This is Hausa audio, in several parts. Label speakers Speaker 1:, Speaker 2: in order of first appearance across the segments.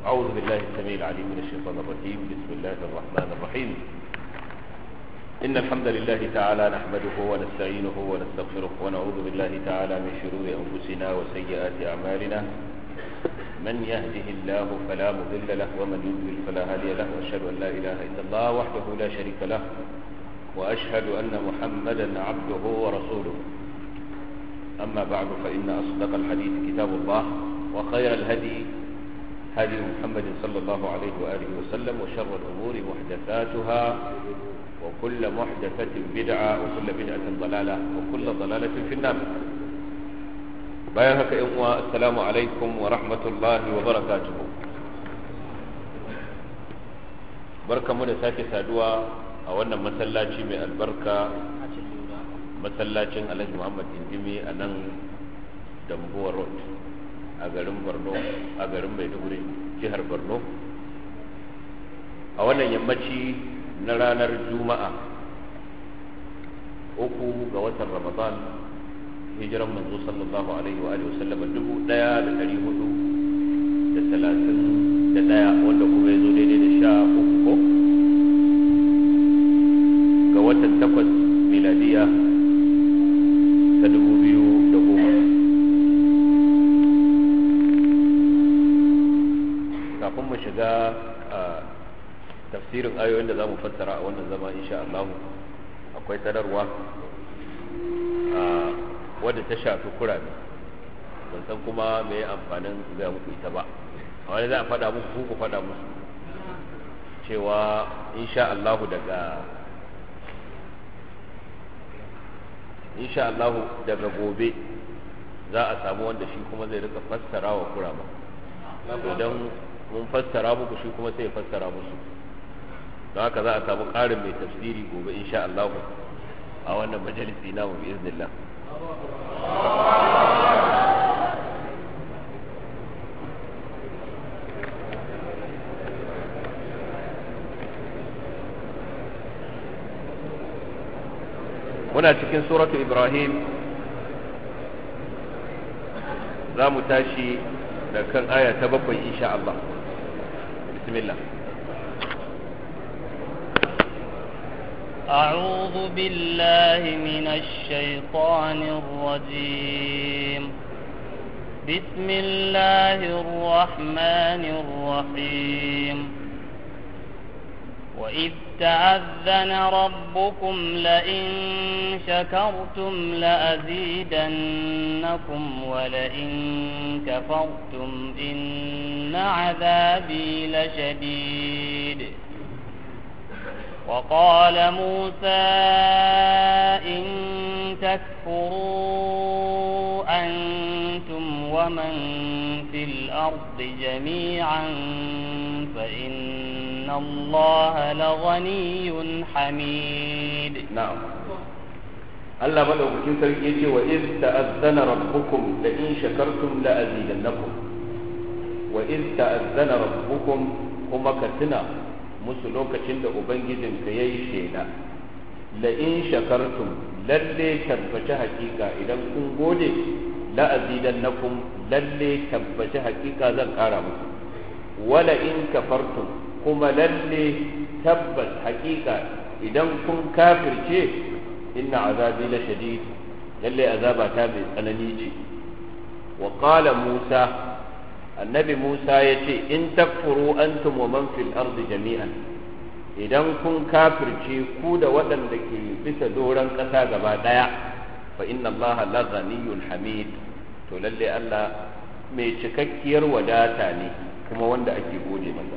Speaker 1: أعوذ بالله السميع العليم من الشيطان الرجيم بسم الله الرحمن الرحيم إن الحمد لله تعالى نحمده ونستعينه ونستغفره ونعوذ بالله تعالى من شرور أنفسنا وسيئات أعمالنا من يهده الله فلا مضل له ومن يضلل فلا هادي له وأشهد أن لا إله إلا الله وحده لا شريك له وأشهد أن محمدا عبده ورسوله أما بعد فإن أصدق الحديث كتاب الله وخير الهدي هدي محمد صلى الله عليه وآله وسلم وشر الأمور محدثاتها وكل محدثة بدعة وكل بدعة ضلالة وكل ضلالة في النار bayan haka yan uwa assalamu alaikum wa rahmatullahi wa barakatuhu barkamu da sake saduwa a wannan masallaci mai albarka masallacin alhaji muhammad indimi a nan dambuwa road a garin borno a garin maiduguri jihar borno a wannan yammaci na ranar juma'a uku ga watan ramadan hijiran manzo sallallahu alaihi wa alihi wasallama dubu daya da dari hudu da talatin da daya wanda kuma ya zo daidai da sha uku ko ga watan takwas miladiya ta dubu biyu da goma kafin mu shiga a tafsirin ayoyin da za mu fassara a wannan zama insha Allah akwai sanarwa wadda ta shafi kurame ban san kuma me amfanin zai muku ita ba a wani za a faɗa muku ku faɗa musu cewa insha Allah daga insha Allah daga gobe za a samu wanda shi kuma zai rika fassara wa kurama idan mun fassara muku shi kuma sai ya fassara musu don haka za a samu ƙarin mai tafsiri gobe insha Allah a wannan majalisi namu bi iznillah muna cikin suratu ibrahim za mu tashi da kan aya ta bakwai insha Allah bismillah
Speaker 2: أعوذ بالله من الشيطان الرجيم بسم الله الرحمن الرحيم وإذ تأذن ربكم لئن شكرتم لأزيدنكم ولئن كفرتم إن عذابي لشديد وقال موسى إن تكفروا أنتم ومن في الأرض جميعا فإن الله لغني حميد
Speaker 1: نعم الله مدعوكين سرقيتي وإذ تأذن ربكم لئن شكرتم لأزيدنكم وإذ تأذن ربكم كما كتنا musu lokacin da Ubangijinka ya yi shaida, la'in shakartum lalle tabbaci hakika idan kun gode la'azidan na kun lalle tabbaci hakika zan kara muku, wala in kafartum kuma lalle tabbas hakika idan kun kafirce inna azabi la shadid lalle azaba ta mai tsanani ce wa qala musa annabi Musa ya ce in takfuru antum wa man fil ardi jami'an idan kun kafirce ku da waɗanda ke bisa doron ƙasa gaba ɗaya fa inna Allah la ghaniyyun hamid to lalle Allah mai cikakkiyar wadata ne kuma wanda ake gode masa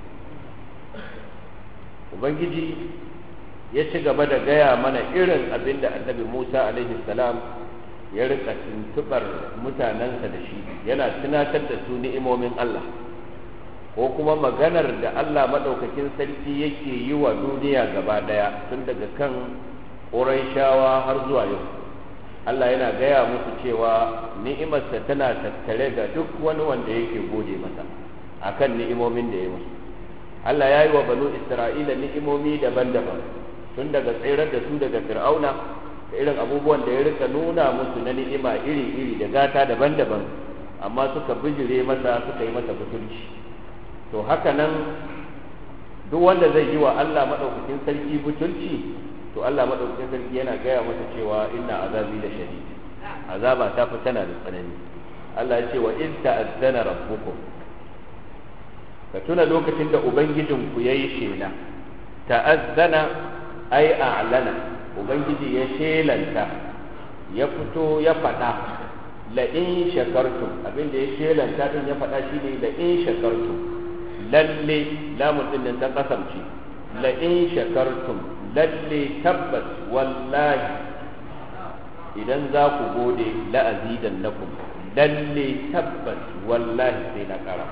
Speaker 1: ubangiji ya ci gaba da gaya mana irin abin da annabi Musa alaihi salam ya rika tuntubar mutanensa da shi yana tunatar da su ni'imomin Allah ko kuma maganar da Allah maɗaukakin sarki yake yi wa duniya gaba ɗaya tun daga kan shawa har zuwa yau Allah yana gaya musu cewa ni'imarsa tana tattare ga duk wani wanda yake gode masa akan ni'imomin da ya musu Allah ya yi wa banu Isra'ila ni'imomi daban-daban tun daga tsirar da su daga fir'auna da irin abubuwan da ya rika nuna musu na ni'ima iri-iri da gata daban-daban amma suka bijire masa suka yi masa butulci to haka nan duk wanda zai yi wa Allah madaukakin sarki butulci to Allah madaukakin sarki yana gaya masa cewa inna azabi la shadid azaba ta fi tana da tsanani Allah ya ce wa in ta'azzana rabbukum ka tuna lokacin da ubangijinku yayi shela ta'azzana ai a'lana ubangiji ya shelanta ya fito ya faɗa la in shakartum abin da ya shelanta din ya faɗa shine la in shakartum lalle lamun din nan ta kasance la in shakartum lalle tabbas wallahi idan za ku gode la azidannakum lalle tabbas wallahi sai na kara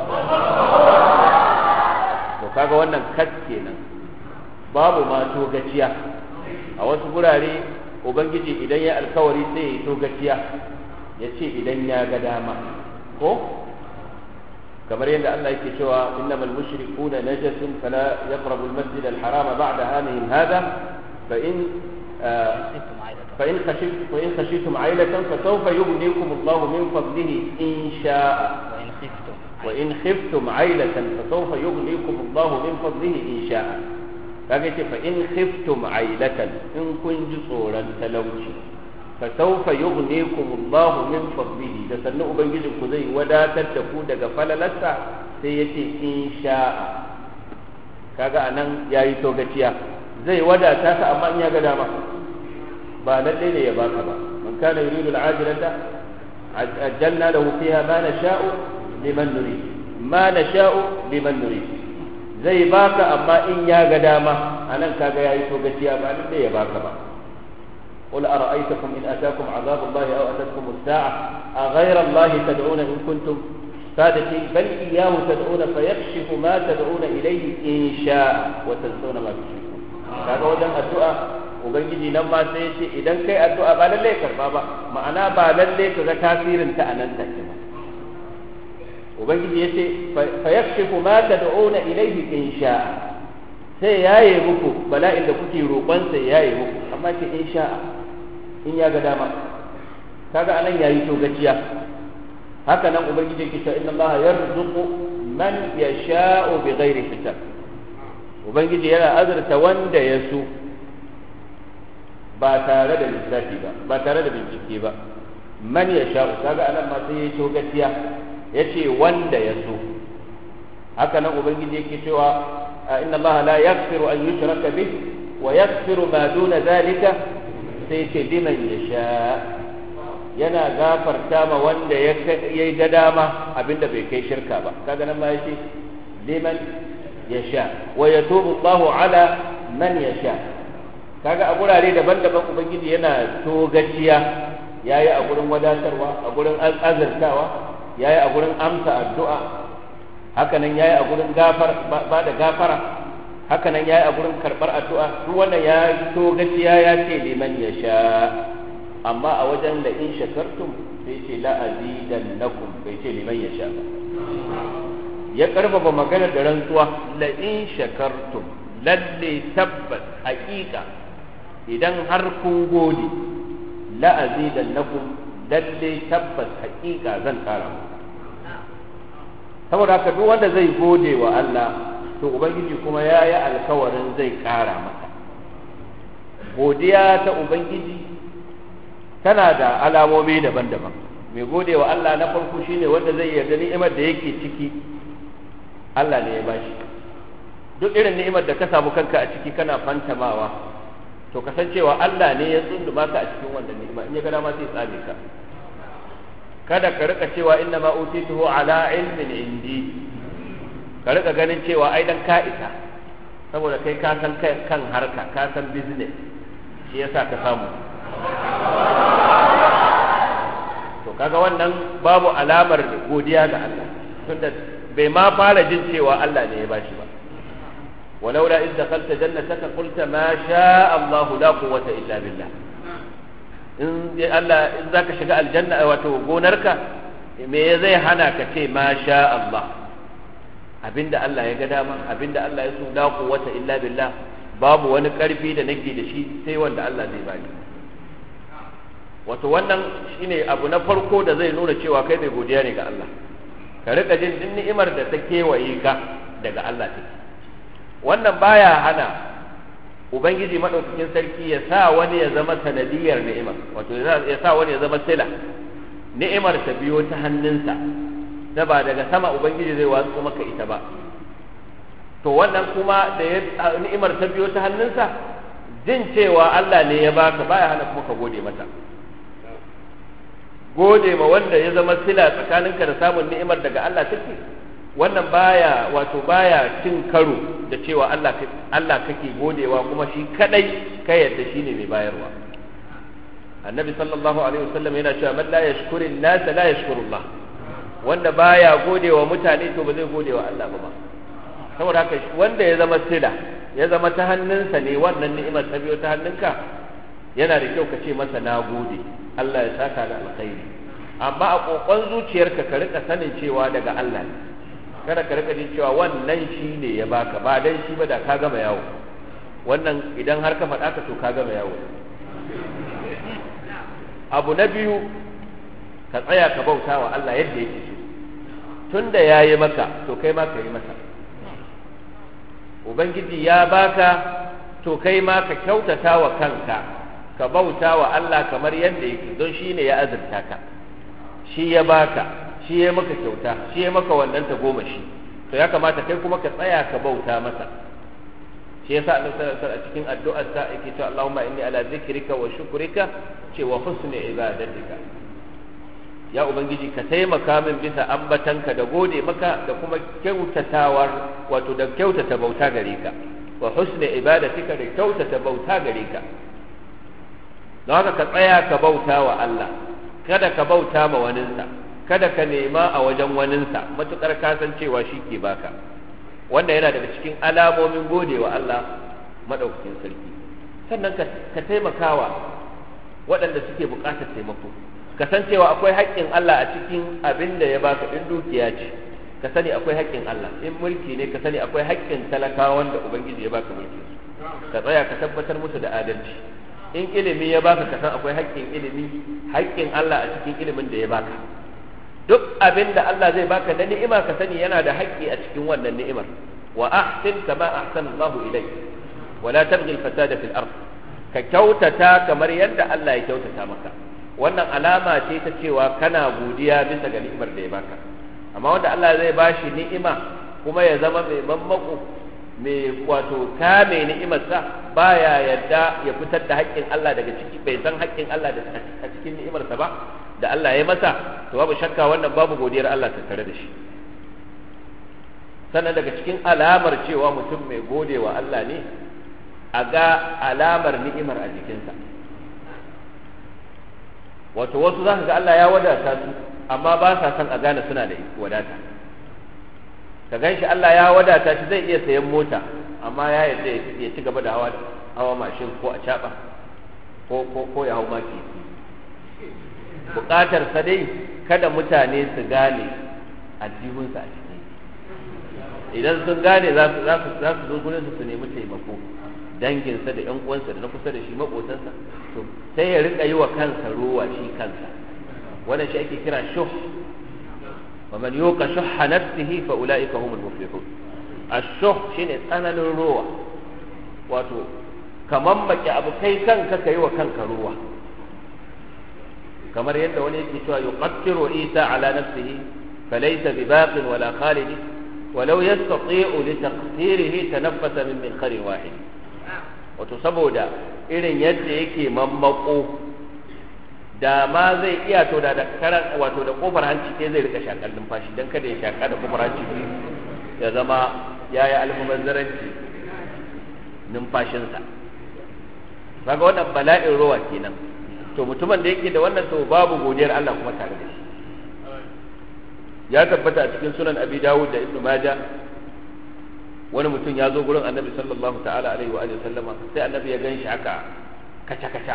Speaker 1: to kaga wannan kat kenan babu ma to gaciya a wasu gurare ubangiji idan ya alkawari sai ya to gaciya ya ce idan ya ga dama ko kamar yadda Allah yake cewa innamal mushrikuna najasun fala yaqrabu al-masjid al-harama ba'da amihim hadha fa in fa in khashit fa in khashitum 'ailatan fa sawfa yughnikum Allah min fadlihi in sha'a
Speaker 2: وإن خفتم
Speaker 1: wa in khiftum 'ailatan fa sawfa yughnikum Allah min fadlihi in sha'a kaga ce fa in khiftum 'ailatan in kun ji tsoron talauci fa sawfa yughnikum Allah min fadlihi da sannan ubangijin ku zai wadatar da ku daga falalarsa sai yace in sha'a kaga anan yayi togaciya zai wadata ka amma in ya ga dama ba lalle ne ya baka ba man kana yuridu al-ajilata ajjalna lahu fiha ma nasha'u liman nurid ma nasha'u liman nurid zai baka amma in ya ga dama anan kaga yayi togaciya ba lalle ya baka ba قل أرأيتكم إن أتاكم عذاب الله أو أتتكم الساعة أغير الله تدعون إن كنتم صادقين بل إياه تدعون فيكشف ما تدعون إليه إن شاء وتنسون ما تشركون kaga wajen addu'a ubangiji nan ma sai ya ce idan kai addu'a ba lalle karba ba ma'ana ba lalle ka ga tasirin ta anan take ba ubangiji ya ce fa yakshifu ma tad'una ilayhi in sha'a sai yaye muku bala'in da kuke roƙon sai yaye muku amma ce in sha'a in ya ga dama kaga anan yayi to gaciya haka nan ubangiji yake cewa inna allaha yarzuqu man yasha'u bighairi hisab ubangiji yana azurta wanda ya so ba tare da lissafi ba ba tare da bincike ba man yasha'u kaga anan ma sai yayi to gaciya yace wanda ya so haka nan ubangiji yake cewa inna allaha la yaghfiru an yushraka bih wa yaghfiru ma duna dhalika sai ce liman yasha yana gafarta ma wanda ya yi ga dama abinda bai kai shirka ba kaga nan ma yace liman yasha wa yatubu Allahu ala man yasha kaga a gurare daban-daban ubangiji yana togaciya yayi a gurin wadatarwa a gurin azurtawa yayi a gurin amsa addu'a hakanan yayi a gurin gafar ba da gafara hakanan yayi a gurin karbar addu'a duk wannan ya togaciya ya ce liman yasha amma a wajen da in shakartum sai ce la azidannakum bai ce liman yasha ba ya karfafa magana da rantsuwa la in shakartum lalle tabbas haƙiƙa idan har kun gode la azidannakum lalle tabbas haƙiƙa zan ƙara muku saboda haka duk wanda zai gode wa Allah to ubangiji kuma ya yi alkawarin zai ƙara masa godiya ta ubangiji tana da alamomi daban-daban mai gode wa Allah na farko shine wanda zai yarda ni'imar da yake ciki Allah ne ya bashi duk irin ni'imar da ka samu kanka a ciki kana fantamawa to kasancewa Allah ne ya tsunduma ka a cikin wannan ni'ima in ya ga dama sai tsame ka kada ka rika cewa inna ma utituhu ala ilmin indi ka rika ganin cewa ai dan ka isa saboda kai ka san kan harka ka san business shi yasa ka samu to kaga wannan babu alamar godiya ga Allah tunda bai ma fara jin cewa Allah ne ya bashi ba ولولا إذ دخلت جنتك قلت ما شاء الله لا قوة إلا بالله in Allah in zaka shiga aljanna wato gonarka me zai hana ka ce ma sha Allah abinda Allah ya ga dama abinda Allah ya so la quwwata illa billah babu wani karfi da nake da shi sai wanda Allah zai bani wato wannan shine abu na farko da zai nuna cewa kai mai godiya ne ga Allah ka rika jin din ni'imar da ta kewaye ka daga Allah take wannan baya hana ubangiji madaukakin sarki ya sa wani ya zama sanadiyar ni'imar wato ya sa wani ya zama sila ni'imar ta biyo ta hannunsa ta ba daga sama ubangiji zai watsu maka ita ba to wannan kuma da ya ni'imar ta biyo ta hannunsa jin cewa Allah ne ya baka baya hana kuma ka gode mata gode ma wanda ya zama sila tsakaninka da samun ni'imar daga Allah take wannan baya wato baya cin karo da cewa Allah Allah kake godewa kuma shi kadai ka yarda shine mai bayarwa annabi sallallahu alaihi wasallam yana cewa man la yashkurin nas la yashkurullah wanda baya godewa mutane to ba zai godewa Allah ba saboda haka wanda ya zama sila ya zama ta hannunsa ne wannan ni'imar ta biyo ta hannunka yana da kyau ka ce masa na gode Allah ya saka da alkhairi amma a kokon zuciyarka ka rika sanin cewa daga Allah ne kada ka rika jin cewa wannan shi ne ya baka ba dan shi ba da ka gama yawo wannan idan har ka faɗa ka to ka gama yawo abu na biyu ka tsaya ka bauta wa Allah yadda yake so tunda ya yi maka to kai ma ka yi masa ubangiji ya baka to kai ma ka kyautata wa kanka ka bauta wa Allah kamar yadda yake don shi ne ya azurta ka shi ya baka shi ya maka kyauta shi ya maka wannan ta goma shi to ya kamata kai kuma ka tsaya ka bauta masa shi yasa annabi sallallahu alaihi a cikin addu'ar sa yake cewa Allahumma inni ala zikrika wa shukrika ce wa husni ibadatika ya ubangiji ka taimaka min bisa ambatanka da gode maka da kuma kyautatawar wato da kyautata bauta gare ka wa husni ibadatika da kyautata bauta gare ka don haka ka tsaya ka bauta wa Allah kada ka bauta ma waninsa kada ka nema a wajen waninsa matukar ka san cewa shi ke baka wanda yana daga cikin alamomin gode wa Allah madaukakin sarki sannan ka taimakawa waɗanda suke buƙatar taimako ka san cewa akwai haƙƙin Allah a cikin abin da ya baka in dukiya ce ka sani akwai haƙƙin Allah in mulki ne ka sani akwai haƙƙin talakawa wanda ubangiji ya baka mulki ka tsaya ka tabbatar musu da adalci in ilimi ya baka ka san akwai haƙƙin ilimi haƙƙin Allah a cikin ilimin da ya baka duk abin da Allah zai baka na ni'ima ka sani yana da haƙƙi a cikin wannan ni'imar wa ahsin kama ahsana Allah ilayk wa la tabghi al-fasada fil ard ka kyautata kamar yadda Allah ya kyautata maka wannan alama ce ta cewa kana godiya bisa ga ni'imar da ya baka amma wanda Allah zai bashi ni'ima kuma ya zama mai mammako mai wato kame ni'imarsa baya yadda ya fitar da haƙƙin Allah daga ciki bai san haƙƙin Allah da a cikin ni'imarsa ba da Allah ya masa to babu shakka wannan babu godiyar Allah tattare da shi sannan daga cikin alamar cewa mutum mai godewa Allah ne a ga alamar ni'imar a jikinsa wato wasu za ga Allah ya wadata su amma ba sa son a gane suna da wadata ka gan shi Allah ya wadata shi zai iya sayan mota amma ya yarda ya ci gaba da hawa hawa mashin ko a caba ko ko ko ya hau maki bukatar sa dai kada mutane su gane addihunsa a ciki idan sun gane za su za su zo gurin su nemi taimako danginsa da ƴan uwansa da na kusa da shi maƙotansa to sai ya rika yi wa kansa ruwa shi kansa wannan shi ake kira shuh wa man yuqa shuhha nafsihi fa ulaika humul muflihun ash-shuh shine tsananin ruwa wato kaman maki abu kai kanka kai wa kanka ruwa kamar yadda wani yake cewa yuqattiru isa ala nafsihi falaysa bibaqin wala khalid ولو يستطيع لتقصيره تنفس من منخر واحد wato saboda irin yadda yake mammako da ma zai iya to da karan wato da kofar hanci ke zai rika shakar numfashi dan kada ya shaka da kofar hanci ya zama ya yi almubazzaranci numfashinsa kaga wannan bala'in ruwa kenan to mutumin da yake da wannan to babu godiyar Allah kuma tare da shi ya tabbata a cikin sunan abi dawud da ibnu majah wani mutum ya zo gurin annabi sallallahu ta'ala alaihi wa alihi sallama sai annabi ya gan shi haka kaca kaca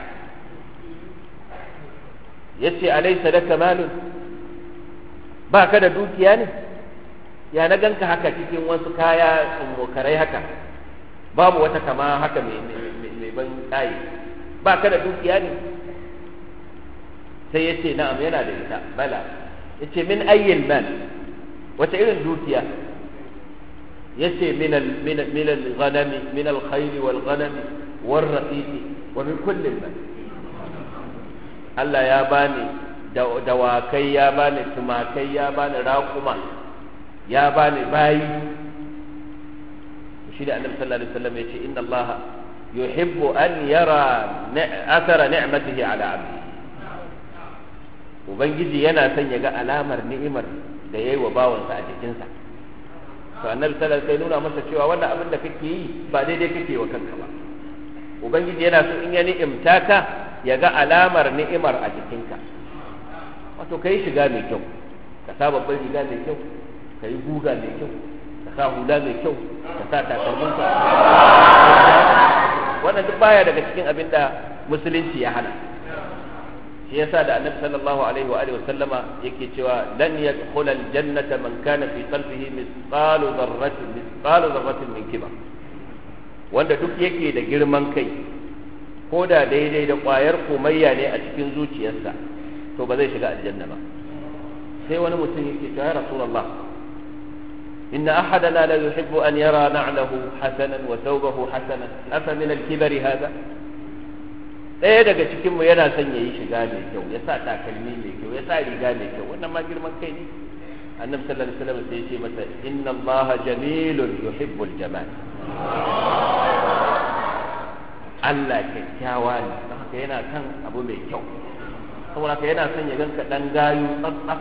Speaker 1: yace alaysa laka malun ba ka da dukiya ne ya na ganka haka cikin wasu kaya tsummokarai haka babu wata kama haka mai ban tsaye ba ka da dukiya ne sai yace na'am yana da ita bala yace min ayyil mal wata irin dukiya yace min al min al min al ghanami min al khayl wal ghanami war raqiqi wa min kulli mal Allah ya bani dawakai ya bani tumakai ya bani raƙuma ya bani bayi shi da annabi sallallahu alaihi wasallam yace inna Allah yuhibbu an yara athara ni'matihi ala abdi ubangiji yana son ya ga alamar ni'imar da yayi wa bawansa a jikinsa to annabi sallallahu alaihi nuna masa cewa wannan abin da kake yi ba daidai kake wa kanka ba ubangiji yana so in ya ni'imta ka ya ga alamar ni'imar a jikinka wato kai shiga mai kyau ka sa babban riga mai kyau ka yi guga mai kyau ka sa hula mai kyau ka sa takalminka wannan duk baya daga cikin abin da musulunci ya hana shi yasa da annabi sallallahu alaihi wa alihi wasallama yake cewa lan yadkhul aljannata man kana fi qalbihi mithqalu dharratin mithqalu dharratin min kibar wanda duk yake da girman kai ko da daidai da ƙwayar komayya ne a cikin zuciyarsa to ba zai shiga aljanna ba sai wani mutum yake cewa ya rasulullah inna ahadana la yuhibbu an yara na'lahu hasanan wa thawbahu hasanan afa min al-kibri hada ɗaya daga cikin mu yana son yayi shiga mai kyau ya sa takalmi mai kyau ya sa riga mai kyau wannan ma girman kai ne annabi sallallahu alaihi wasallam sai ya ce masa inna allaha jamilun yuhibbul jamal Allah kyakkyawa ne don haka yana kan abu mai kyau saboda haka yana son ya ganka dan gayu tsatsaf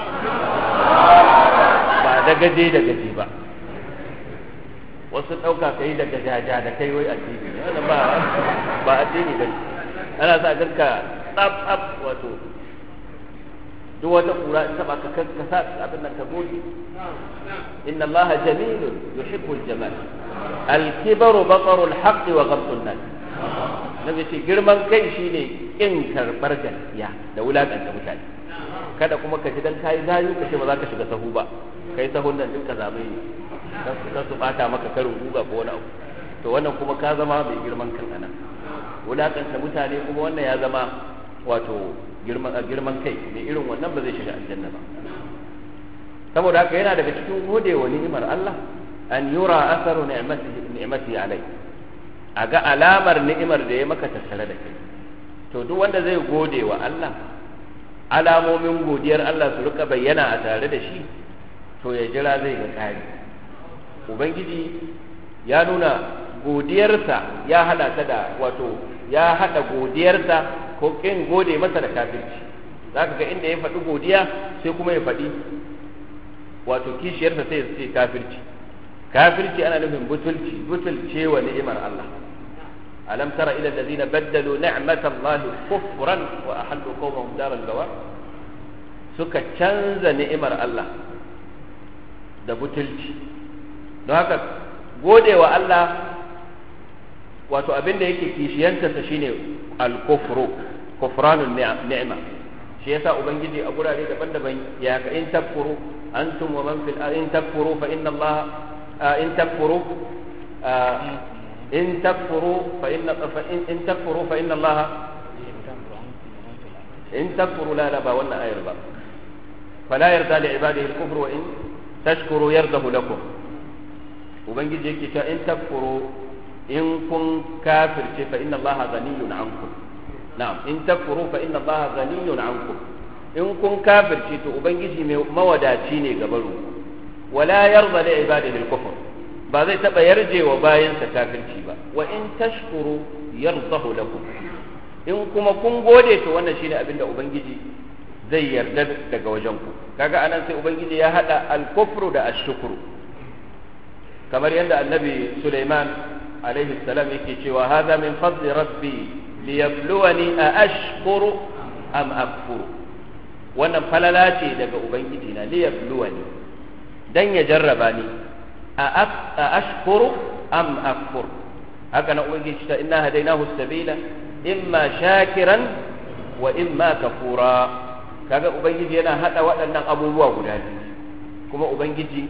Speaker 1: ba da gaje da gaje ba wasu ɗauka kai da gajaja da kai wai addini ne wannan ba ba addini ba ana sa ganka tsaf tsaf wato duk wata kura in taba ka ka sa abin nan ka goge inna allaha jamilun yuhibbul jamal al-kibaru bataru al-haqq wa ghamtu an-nas nabi ce girman kai shine kin karbar gaskiya da wulakanta mutane kada kuma ka ji dan kai zayu ka ce ba za ka shiga sahu ba kai sahun nan din ka zabe ka su bata maka karin guga ko wani abu to wannan kuma ka zama mai girman kan anan wulakanta mutane kuma wannan ya zama wato girman girman kai mai irin wannan ba zai shiga aljanna ba saboda haka yana daga cikin gode wa ni'imar Allah an yura asaru ni'matihi ni'mati alai a ga alamar ni'imar da ya maka tattare da kai to duk wanda zai gode wa Allah alamomin godiyar Allah su rika bayyana a tare da shi to ya jira zai ga kari ubangiji ya nuna godiyarsa ya hada ta da wato ya hada godiyarsa ko kin gode masa da kafirci zaka ga inda ya faɗi godiya sai kuma ya faɗi wato kishiyarsa sai ya ce kafirci kafirci ana nufin butulci butulce wa ni'imar Allah alam tara ila alladhina baddalu ni'matallahi kufran wa ahallu qawmahum daral bawar suka canza ni'imar Allah da butulci don haka gode wa Allah wato abin da yake kishiyantarsa shine al-kufru kufranun ni'ma shi yasa ubangiji a gurare daban-daban ya ka in takfuru antum wa man fil in takfuru fa inna Allah in takfuru in takfuru fa inna fa in takfuru fa inna Allah in takfuru la la ba wannan ayar ba fala yarda li ibadihi al-kufru wa in tashkuru yardahu lakum ubangiji yake cewa in takfuru in kun kafirce fa inna allaha ghaniyun ankum na'am in takfuru fa inna allaha ghaniyun ankum in kun kafirce to ubangiji mai mawadaci ne ga baro wala yarda li ibadihi al-kufr ba zai taba yarje wa bayansa kafirci ba wa in tashkuru yardahu lakum in kuma kun gode to wannan shine abinda ubangiji zai yarda daga wajen ku kaga anan sai ubangiji ya hada al-kufru da ash-shukru kamar yadda annabi Sulaiman alaihi salam yake cewa hadha min fadli rabbi liyabluwani a ashkuru am akfuru wannan falala ce daga ubangiji na liyabluwani dan ya jarraba ni a ashkuru am akfur haka na ubangiji ta inna hadainahu sabila imma shakiran wa imma kafura kaga ubangiji yana hada waɗannan abubuwa guda biyu kuma ubangiji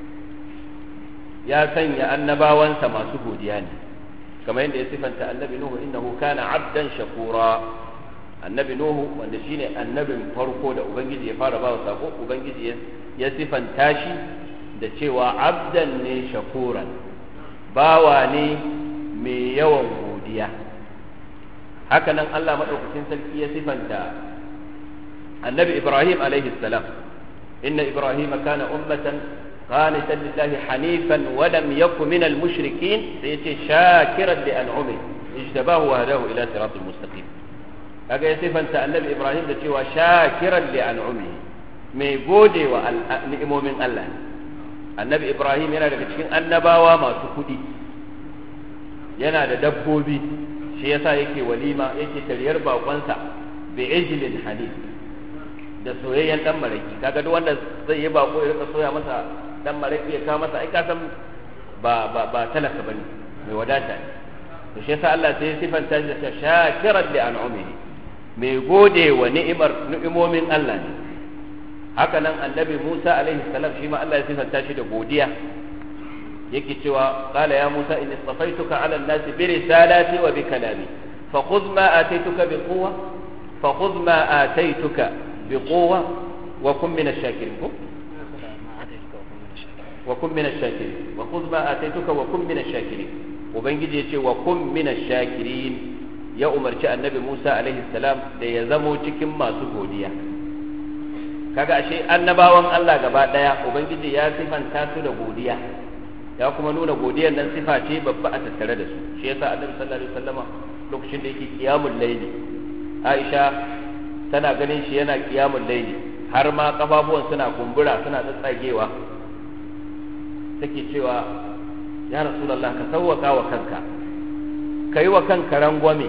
Speaker 1: ya sanya annabawansa masu godiya ne kamar yadda ya sifanta annabi nuhu innahu kana abdan shakura annabi nuhu wanda shine annabin farko da ubangiji ya fara ba sako ubangiji ya sifanta shi da cewa abdan ne shakuran bawa ne mai yawan godiya hakanan Allah maɗaukakin sarki ya sifanta annabi Ibrahim alaihi salam inna Ibrahim kana ummatan qanitan lillahi hanifan wa lam yakun minal mushrikin sai yace shakiran li an'ami ijtabahu wa hadahu ila siratal mustaqim kaga ya sifanta annabi Ibrahim da cewa shakiran li an'ami mai gode wa ni'imomin Allah annabi Ibrahim yana daga cikin annabawa masu kuɗi yana da dabbobi shi yasa yake walima yake tariyar bakonsa bi ijlin hanif da soyayyen dan maraki kaga duk wanda zai yi bako ya rika soya masa dan maraki ya kawo masa ai ka san ba ba ba talaka bane mai wadata ne to shi yasa Allah sai ya sifanta shi da shakiran li an'umihi mai gode wa ni'imar ni'imomin Allah ne haka nan annabi Musa alaihi salam shi ma Allah ya sifanta shi da godiya yake cewa qala ya Musa inni istafaituka ala an-nas bi risalati wa bi kalami fa khudh ma ataituka bi quwwa fa khudh ma ataituka bi quwwa wa kun min ash-shakirin wa kun min ash-shakirin wa khudh ma ataituka wa kun min ash-shakirin ubangiji yace wa kun min ash-shakirin ya umarci annabi Musa alaihi salam da ya zamo cikin masu godiya kaga ashe annabawan Allah gaba daya ubangiji ya sifanta su da godiya ya kuma nuna godiyar nan sifa ce babba a tattare da su shi yasa annabi sallallahu alaihi wasallama lokacin da yake qiyamul layli Aisha tana ganin shi yana qiyamul layli har ma kafafuwan suna kumbura suna tsatsagewa take cewa ya rasulullah ka sauwaka wa kanka kai wa kanka rangwame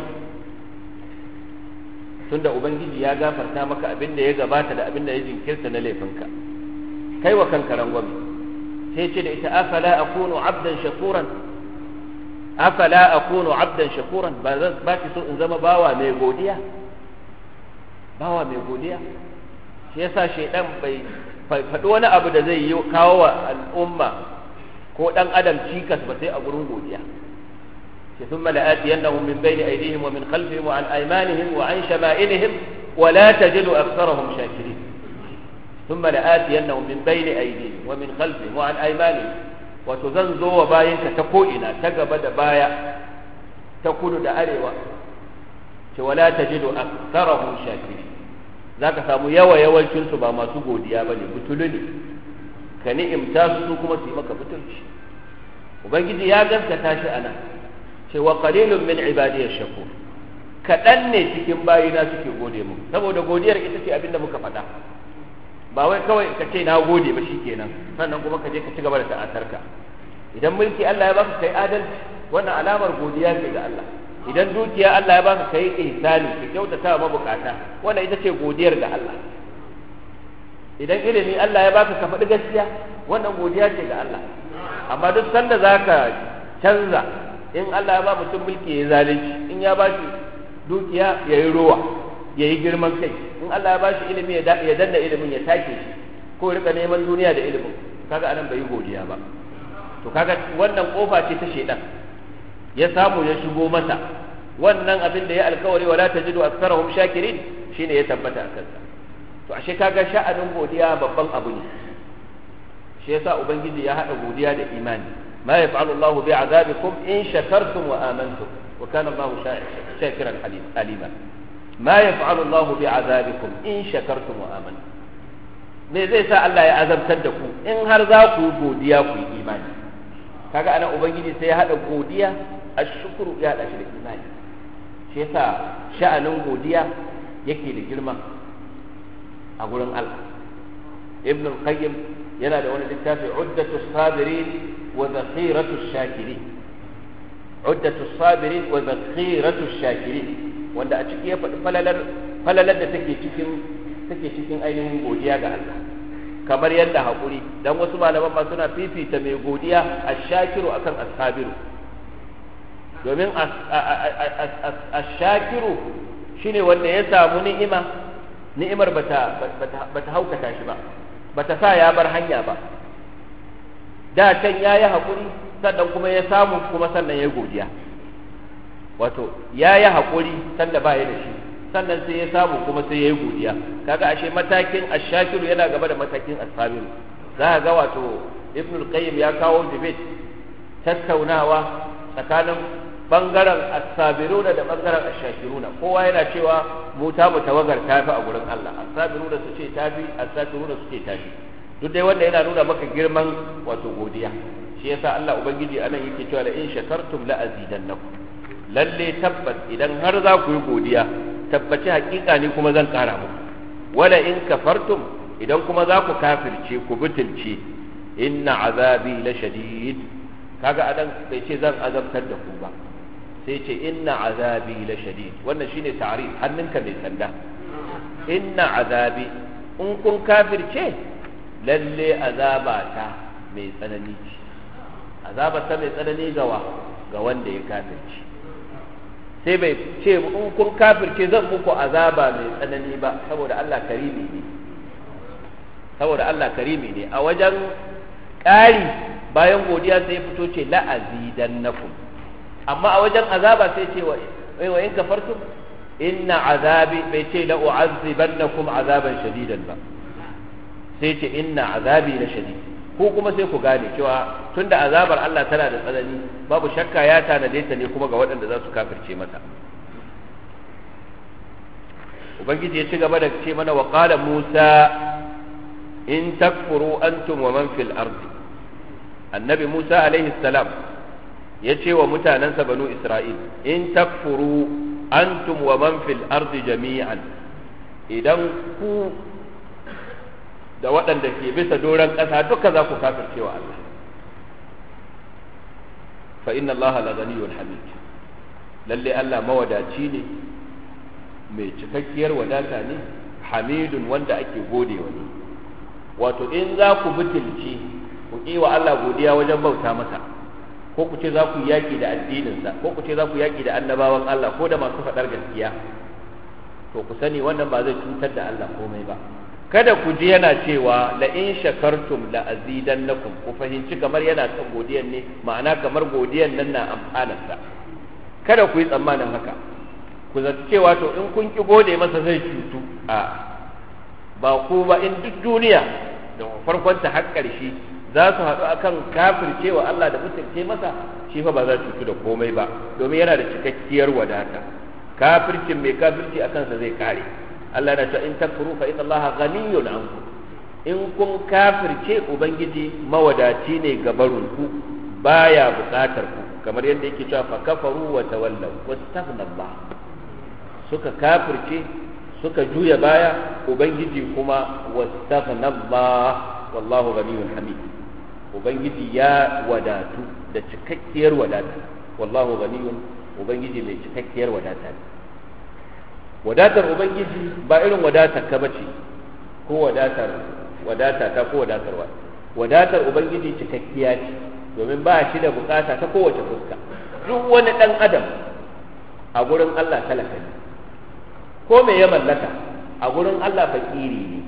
Speaker 1: tunda ubangiji ya gafarta maka abin da ya gabata da abin da ya jinkirta na laifinka kai wa kanka rangwame sai ce da ita afala akunu abdan shakuran afala akunu abdan shakuran ba zan ba ki so in zama bawa mai godiya bawa mai godiya shi yasa shaidan bai faɗi wani abu da zai yi kawo wa al'umma ko dan adam cikas ba sai a gurin godiya ثم لآتينهم من بين أيديهم ومن خلفهم وعن أيمانهم وعن شمائلهم ولا تجد أكثرهم شاكرين ثم لآتينهم من بين أيديهم ومن خلفهم وعن أيمانهم وتزنزو وباينك تكوئنا تقبد بايا تكون دا أريوا ولا تجد أكثرهم شاكرين ذاك سامو يوا يوا الشنس با ما سقو ديابني بتلني كنئم تاسو كما سيمك بتلش وبنجي يا جنك تاشي أنا cewa qalilun min ibadiy shakur kaɗan ne cikin bayina suke gode mu saboda godiyar ita ce abinda muka faɗa ba wai kawai ka ce na gode ba shikenan sannan kuma ka je ka ci gaba da ta'atarka idan mulki Allah ya baka kai adalci wannan alamar godiya ce ga Allah idan dukiya Allah ya baka kai ihsani ka kyautata mabukata wannan ita ce godiyar ga Allah idan ilimi Allah ya baka ka faɗi gaskiya wannan godiya ce ga Allah amma duk sanda zaka canza in Allah ya ba mutum mulki ya zalunci in ya ba shi dukiya ya yi rowa ya yi girman kai in Allah ya ba shi ilimi ya danna ilimin ya take shi ko ya rika neman duniya da ilimin kaga anan bai yi godiya ba to kaga wannan kofa ce ta shedan ya samu ya shigo masa wannan abin da ya alkawari wala tajidu aktharahum shakirin shine ya tabbata a kansa to ashe kaga sha'anin godiya babban abu ne shi yasa ubangiji ya hada godiya da imani ما يفعل الله بعذابكم إن شكرتم وآمنتم وكان الله شاكرا عليما ما يفعل الله بعذابكم إن شكرتم وآمنتم me zai sa Allah ya azabtar da ku in har za ku yi godiya ku yi imani kaga ana ubangiji sai ya hada godiya a shukuru ya hada shi da imani shi yasa sha'anin godiya yake da girma a gurin Allah ibn al-qayyim yana da wani littafi uddatu sabirin وذخيرة الشاكرين عدة الصابرين وذخيرة الشاكرين wanda a ciki ya faɗi falalar da take cikin take cikin ainihin godiya ga Allah kamar yadda haƙuri dan wasu malaman ma suna fifita mai godiya ash-shakiru akan as-sabiru domin ash-shakiru shine wanda ya samu ni'ima ni'imar bata bata haukata shi ba bata sa ya bar hanya ba da can ya yi haƙuri sannan kuma ya samu kuma sannan ya godiya wato ya yi haƙuri sanda ba ya da shi sannan sai ya samu kuma sai ya yi godiya kaga ashe matakin ashakiru yana gaba da matakin asabiru za ka ga wato ibn al-qayyim ya kawo debate tattaunawa tsakanin bangaren asabiruna da bangaren ashakiruna kowa yana cewa mu ta mu tawagar tafi a gurin Allah asabiruna su ce tafi asakiruna su ce tafi duk dai wanda yana nuna maka girman wato godiya shi yasa Allah ubangiji anan yake cewa la in shakartum la azidannakum lalle tabbas idan har za ku yi godiya tabbaci hakika ne kuma zan kara muku wala in kafartum idan kuma za ku kafirce ku butulce inna azabi la shadid kaga adan bai ce zan azabtar da ku ba sai ce inna azabi la shadid wannan shine ta'rif hannunka mai sanda inna azabi in kun kafirce lalle azabata mai tsanani ce azabata mai tsanani gawa ga wanda ya kafirce sai bai ce in kun kafirce zan muku azaba mai tsanani ba saboda Allah karimi ne saboda Allah karimi ne a wajen ƙari bayan godiya sai ya fito ce la'azidannakum amma a wajen azaba sai ce wa in kafartum inna azabi bai ce la u'azzibannakum azaban shadidan ba sai ce inna azabi la shadid ko kuma sai ku gane cewa tunda azabar Allah tana da tsanani babu shakka ya tanade ta ne kuma ga waɗanda za su kafirce mata ubangiji ya ci gaba da ce mana wa qala musa in takfuru antum wa man fil ardi annabi musa alaihi salam ya ce wa mutanensa banu isra'il in takfuru antum wa man fil ardi jami'an idan ku da waɗanda ke bisa doron ƙasa duka za ku kafirce wa Allah fa inna Allah la ghaniyyun hamid lalle Allah mawadaci ne mai cikakkiyar wadata ne hamidun wanda ake gode wa ne wato in za ku butulci ku ƙi wa Allah godiya wajen bauta masa ko ku ce za ku yaƙi da addininsa ko ku ce za ku yaƙi da annabawan Allah ko da masu faɗar gaskiya to ku sani wannan ba zai cutar da Allah komai ba kada ku ji yana cewa la in shakartum la azidannakum ku fahimci kamar yana kan godiyan ne ma'ana kamar godiyan nan na amfanarsa kada ku yi tsammanin haka ku zata cewa to in kun ki gode masa zai cutu a ba ku ba in duk duniya da farkon ta har ƙarshe za su haɗu akan kafircewa Allah da mutunce masa shi fa ba za cutu da komai ba domin yana da cikakkiyar wadata kafircin mai kafirci akan sa zai kare Allah na cewa in takfuru fa inna Allah ghaniyun ankum in kun kafirce ubangiji mawadaci ne ga barunku baya bukatar ku kamar yadda yake cewa fa kafaru wa tawallaw wastaghna Allah suka kafirce suka juya baya ubangiji kuma wastaghna Allah wallahu ghaniyun hamid ubangiji ya wadatu da cikakkiyar wadata wallahu ghaniyun ubangiji mai cikakkiyar wadata ne wadatar ubangiji ba irin wadatar ka bace ko wadatar wadata ta ko wadatar wa wadatar ubangiji cikakkiya ce domin ba shi da bukata ta kowace fuska duk wani dan adam a gurin Allah talaka ne ko me ya mallaka a gurin Allah fakiri ne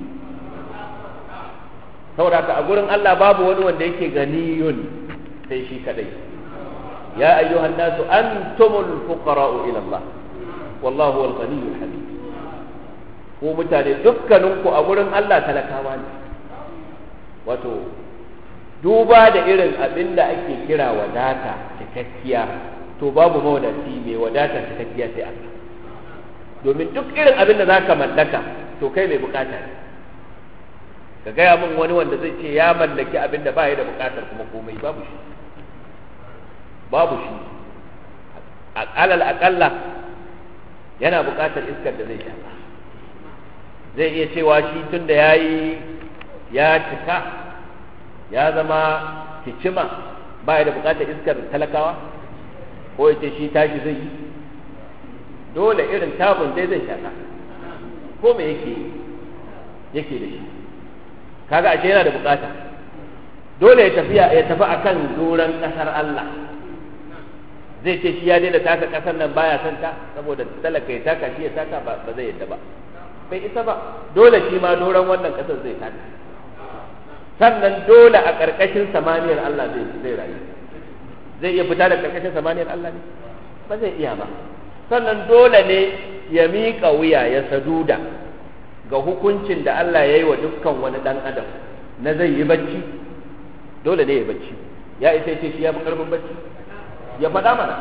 Speaker 1: saboda a gurin Allah babu wani wanda yake ganiyun sai shi kadai ya ayyuhan nasu antumul fuqara'u ila Allah wallahu wal ghaniyyul hamid ko mutane dukkaninku a gurin Allah talakawa ne wato duba da irin abin da ake kira wadata cikakkiya to babu mawadaci mai wadata cikakkiya sai Allah domin duk irin abin da zaka mallaka to kai mai bukata ne ka gaya min wani wanda zai ce ya mallaki abin da ba ya da bukatar kuma komai babu shi babu shi alal akalla yana buƙatar iskar da zai sha zai iya cewa shi tun da ya yi ya cika ya zama kicima ba ya da buƙatar iskar talakawa ko ya ce shi tashi zai yi dole irin tabun dai zai shaka ko me yake yake da shi kaga ashe yana da buƙata dole ya tafi ya tafi akan doron ƙasar Allah zai ce shi ya daina taka kasar nan baya son ta saboda talaka ya taka shi ya taka ba zai yadda ba bai isa ba dole shi ma doron wannan kasar zai taka sannan dole a ƙarƙashin samaniyar Allah zai zai rayu zai iya fita da ƙarƙashin samaniyar Allah ne ba zai iya ba sannan dole ne ya miƙa wuya ya saduda ga hukuncin da Allah ya yi wa dukkan wani ɗan adam na zai yi bacci dole ne ya bacci ya isa ce shi ya fi ƙarfin bacci ya faɗa mana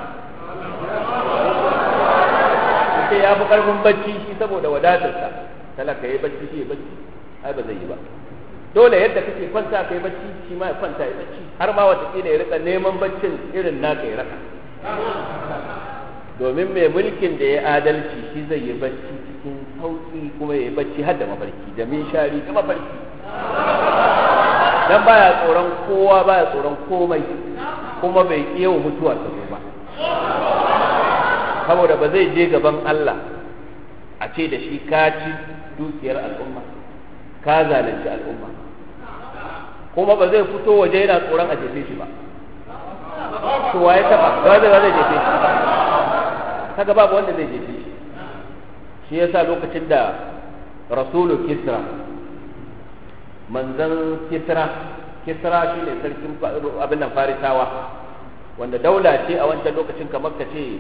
Speaker 1: ce ya fi ƙarfin bacci shi saboda wadatarsa talaka ya yi bacci shi ya bacci ai ba zai yi ba dole yadda kake kwanta ka yi bacci shi ma ya kwanta ya bacci har ma watakila ya rika neman baccin irin naka ya raka domin mai mulkin da ya adalci shi zai yi bacci cikin sauƙi kuma ya yi bacci har da mafarki da min shari da mafarki dan baya tsoron kowa baya tsoron komai kuma bai iya mutuwa ta ba saboda ba zai je gaban Allah a ce da shi ka ci dukiyar al'umma ka zalunci al'umma kuma ba zai fito waje yana tsoron a jefe shi ba to waye taba ga zai zai jefe shi kaga babu wanda zai jefe shi shi yasa lokacin da rasulu kisra manzan kisra kisra shi ne sarkin abin nan farisawa wanda daula ce a wancan lokacin kamar ka ce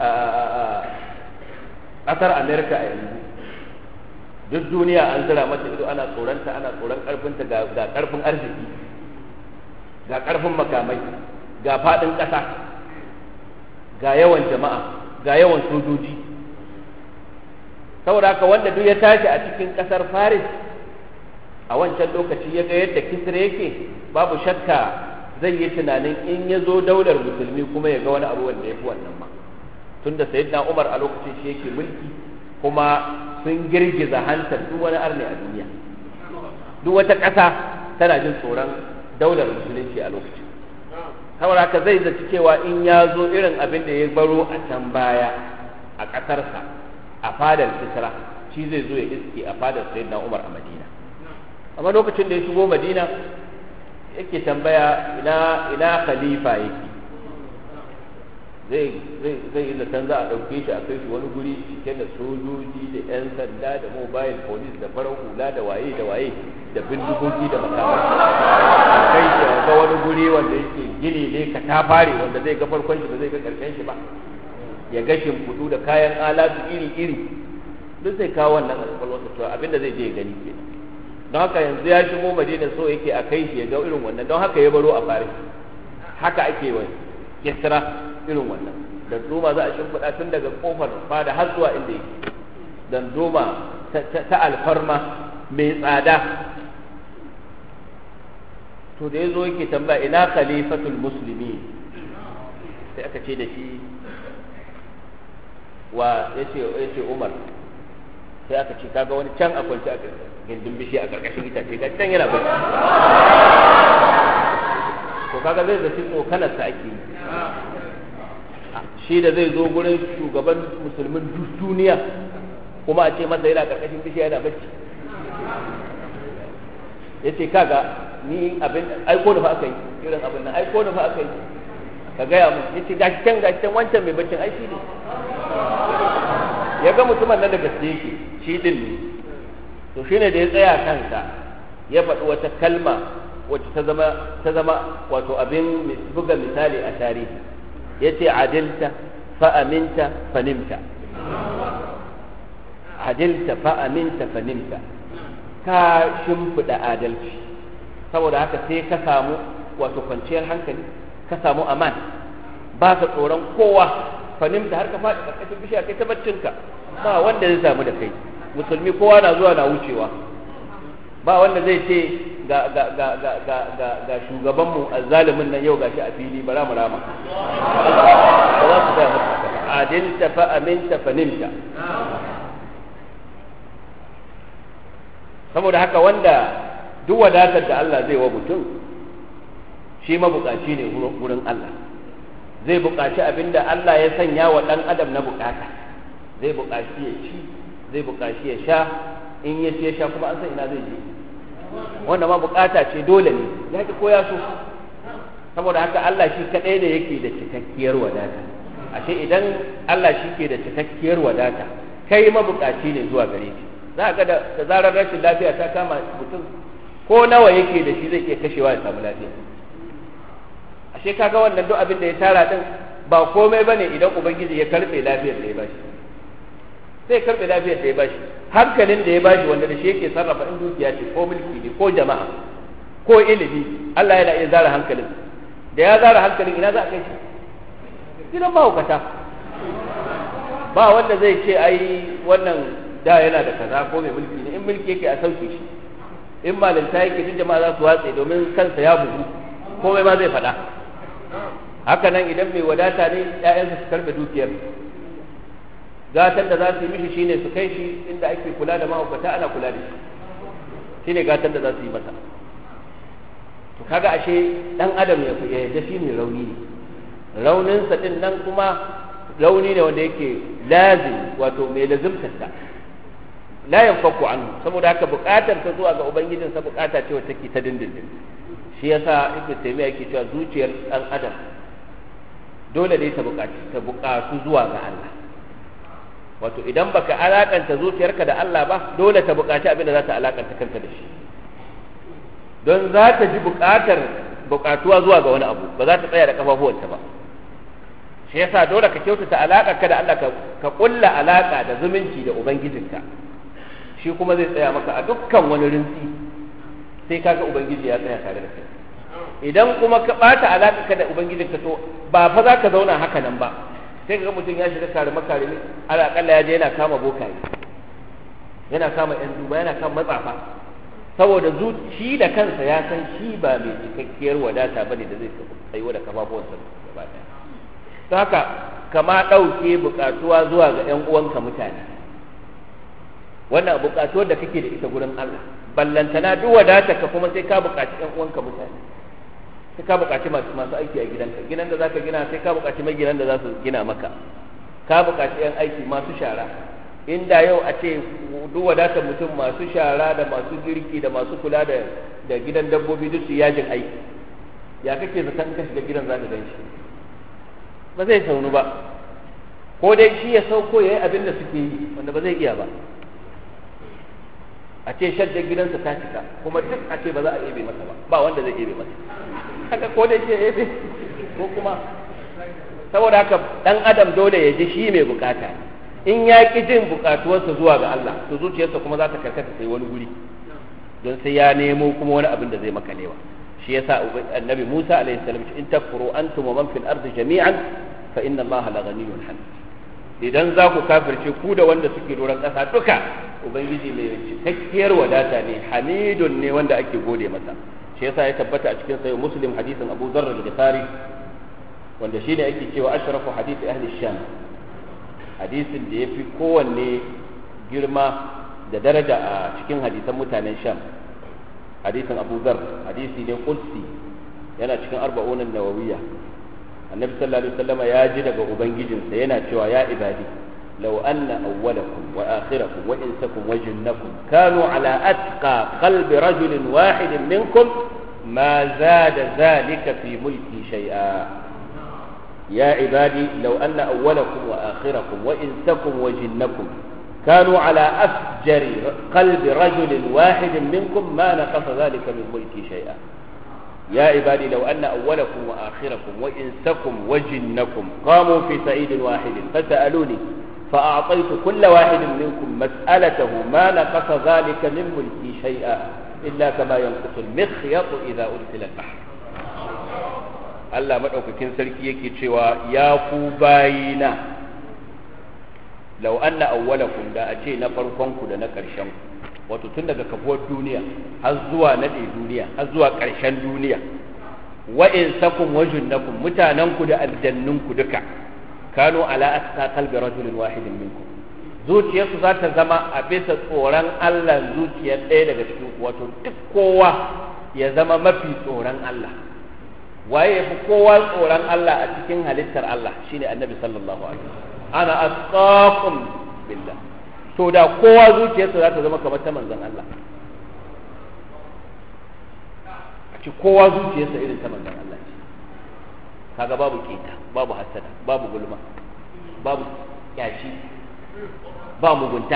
Speaker 1: ƙasar amerika a yanzu duk duniya an zira mata ido ana tsoronta ana tsoron ƙarfinta ga ƙarfin arziki ga ƙarfin makamai ga faɗin ƙasa ga yawan jama'a ga yawan sojoji saboda haka wanda duk ya tashi a cikin ƙasar faris a wancan lokaci ya ga yadda kisra yake babu shakka zai yi tunanin in ya zo daular musulmi kuma ya ga wani abu wanda ya fi wannan ma tunda sayyidina umar a lokacin shi yake mulki kuma sun girgiza hantar duk wani arne a duniya duk wata ƙasa tana jin tsoron daular musulunci a lokacin saboda haka zai zaci cewa in ya zo irin abin da ya baro a can baya a ƙasarsa a fadar kisra shi zai zo ya iske a fadar sayyidina umar a madina amma lokacin da ya shigo madina yake tambaya ina ina khalifa yake zai zai zai yi zaton za a ɗauke shi a kai shi wani guri cike da sojoji da 'yan sanda da mobile police da farar hula da waye da waye da bindigogi da makamai a kai shi ga wani guri wanda yake gini ne ka ta fare wanda zai ga farkon shi ba zai ga karshen shi ba ya ga shimfiɗu da kayan alatu iri iri duk zai kawo wannan a kwakwalwarsa cewa abinda zai je ya gani ke don haka yanzu ya shigo madina so yake a kai shi ya ga irin wannan don haka ya baro a fare haka ake wa kisra irin wannan da doma za a shimfiɗa tun daga kofar fada har zuwa inda yake dan doma ta alfarma mai tsada to da ya zo yake tambaya ina khalifatul musulmi sai aka ce da shi wa ya ce umar sai aka ce kaga wani can a kwance a gindin bishi a karkashin itace ga can yana bacci to kaga zai zaci tsokanarsa ake yi shi da zai zo gurin shugaban musulmin duniya kuma a ce masa yana karkashin bishiya yana bacci ya ce kaga ni abin aiko da fa aka yi irin abin nan aiko da fa aka yi ka gaya mu ya ce gashi can gashi can wancan mai baccin ai shi ne ya ga mutumin nan da gaske yake shi din ne to shine da ya tsaya kansa ya faɗi wata kalma wacce ta zama ta zama wato abin buga misali a tarihi yace adilta fa aminta fa nimta adilta fa aminta fa nimta ka shimfiɗa adalci saboda haka sai ka samu wato kwanciyar hankali ka samu aman ba ka tsoron kowa fanimta har ka faɗi ƙarƙashin bishiya kai ta baccinka ba wanda zai samu da kai musulmi kowa na zuwa na wucewa ba wanda zai ce ga ga ga ga ga ga ga shugabanmu azzalimin nan yau gashi a fili bara mu rama ba za su ga masa adilta fa aminta fa nimta saboda haka wanda duk wadatar da Allah zai wa mutum shi mabukaci ne wurin Allah zai bukaci abinda Allah ya sanya wa ɗan adam na bukata zai bukaci ya ci zai bukaci ya sha in ya ci ya sha kuma an san ina zai je wanda ma bukata ce dole ne ya ki koya so saboda haka Allah shi kadai ne yake da cikakkiyar wadata ashe idan Allah shi ke da cikakkiyar wadata kai mabukaci ne zuwa gare shi za ka da zarar rashin lafiya ta kama mutum ko nawa yake da shi zai iya kashewa ya samu lafiya ashe kaga wannan duk abin da ya tara din ba komai bane idan ubangiji ya karbe lafiyar da ya bashi sai karbe lafiyar da ya bashi hankalin da ya bashi wanda da shi yake sarrafa in dukiya ce ko mulki ne ko jama'a ko ilimi Allah yana iya zara hankalin da ya zara hankalin ina za a kai shi gidan mahaukata ba wanda zai ce ai wannan da yana da kaza ko mai mulki ne in mulki yake a sauke shi in malinta yake duk jama'a za su watse domin kansa ya bugu komai ma zai faɗa haka nan idan mai wadata ne ƴaƴansa su karɓe dukiyar gatan da za su yi mishi shine su kai shi inda ake kula da mahaukata ana kula da shi shine gatan da za su yi masa to kaga ashe dan adam ya fi yadda shi mai rauni ne rauninsa din nan kuma rauni ne wanda yake lazim wato mai lazimtarsa la yanfaku anhu saboda haka buƙatar ta zuwa ga ubangijinsa buƙata ce wacce take ta dindindin shi yasa ibnu taymiya yake cewa zuciyar dan adam dole ne ta buƙaci ta buƙatu zuwa ga Allah wato idan baka alakanta zuciyarka da Allah ba dole ta buƙaci abin da za ta alakanta kanta da shi don za ta ji buƙatar buƙatuwa zuwa ga wani abu ba za ta tsaya da kafafuwanta ba shi yasa dole ka kyautata alaƙa ka da Allah ka ƙulla alaƙa da zumunci da ubangijinka shi kuma zai tsaya maka a dukkan wani rinsi sai kaga ubangiji ya tsaya tare da kai idan kuma ka ɓata alaƙa ka da ubangijinka to ba fa za ka zauna haka nan ba sai ka ga mutum ya shiga kare makarimi alaƙalla ya je yana kama bokaye yana kama yan duba yana kama matsafa saboda zuci da kansa ya san shi ba mai cikakkiyar wadata bane da zai tsayuwa da kafafuwansa gaba ɗaya ta haka kama ɗauke buƙatuwa zuwa ga ‘yan uwanka mutane wannan buƙatuwar da kake da ita gurin Allah ballantana duk wadata ka kuma sai ka buƙaci ‘yan uwanka mutane sai ka buƙaci masu masu aiki a gidanka gidan da zaka gina sai ka buƙaci mai gidan da za su gina maka ka buƙaci ‘yan aiki masu shara inda yau a ce duk wadatar mutum masu shara da masu girki da masu kula da da gidan dabbobi duk su yajin aiki ya kake zaton ka shiga gidan zaka gan shi ba zai saunu ba ko dai shi ya sauko ya yi abin da suke yi wanda ba zai iya ba a ce shaddar gidansa ta cika kuma duk a ce ba za a ebe masa ba ba wanda zai ebe masa haka ko dai shi ya ebe ko kuma saboda haka dan adam dole ya ji shi mai bukata in ya ki jin bukatuwarsa zuwa ga Allah to zuciyarsa kuma za ta karkata sai wani guri don sai ya nemo kuma wani abin da zai makalewa shi yasa annabi Musa alaihi salam in takfuru antum wa man fil ardi jami'an fa inna Allah la ghaniyyun hamid idan za ku kafirce ku da wanda suke doron ƙasa duka ubangiji mai cikakkiyar wadata ne hamidun ne wanda ake gode masa shi yasa ya tabbata a cikin sahih muslim hadisin Abu Dharr al-Ghifari wanda shine ake cewa ashrafu hadisi ahli sham hadisin da yafi kowanne girma da daraja a cikin hadisan mutanen sham hadisin abu zar hadisi ne qudsi yana cikin arba'unan nawawiyya annabi sallallahu alaihi wasallam ya ji daga ubangijinsa yana cewa ya ibadi law anna awwalakum wa akhirakum wa insakum wa jinnakum kanu ala atqa qalbi rajulin wahidin minkum ma zada zalika fi mulki shay'a يا عبادي لو أن أولكم وآخركم وإنسكم وجنكم كانوا على أفجر قلب رجل واحد منكم ما نقص ذلك من ملكي شيئا يا عبادي لو أن أولكم وآخركم وإنسكم وجنكم قاموا في سعيد واحد فسألوني فأعطيت كل واحد منكم مسألته ما نقص ذلك من ملكي شيئا إلا كما ينقص المخيط إذا أرسل البحر Allah maɗaukakin sarki yake cewa ya ku bayina lau anna awwalakum da a ce na farkonku da na ƙarshen wato tun daga kafuwar duniya har zuwa naɗe duniya har zuwa ƙarshen duniya wa in sakum wa junnakum mutanenku da aljannunku duka kanu ala asqa qalbi rajulin wahidin minkum zuciyarsu za ta zama a bisa tsoron Allah zuciyar ɗaya daga cikin wato duk kowa ya zama mafi tsoron Allah waye ya fi kowa tsoron Allah a cikin halittar Allah shine annabi sallallahu alaihi wasallam ana asqakum billah to da kowa zuciyarsa za ta zama kamar ta manzon Allah a ci kowa zuciyarsa irin ta manzon Allah ce kaga babu keta babu hasada babu gulma babu yashi ba mugunta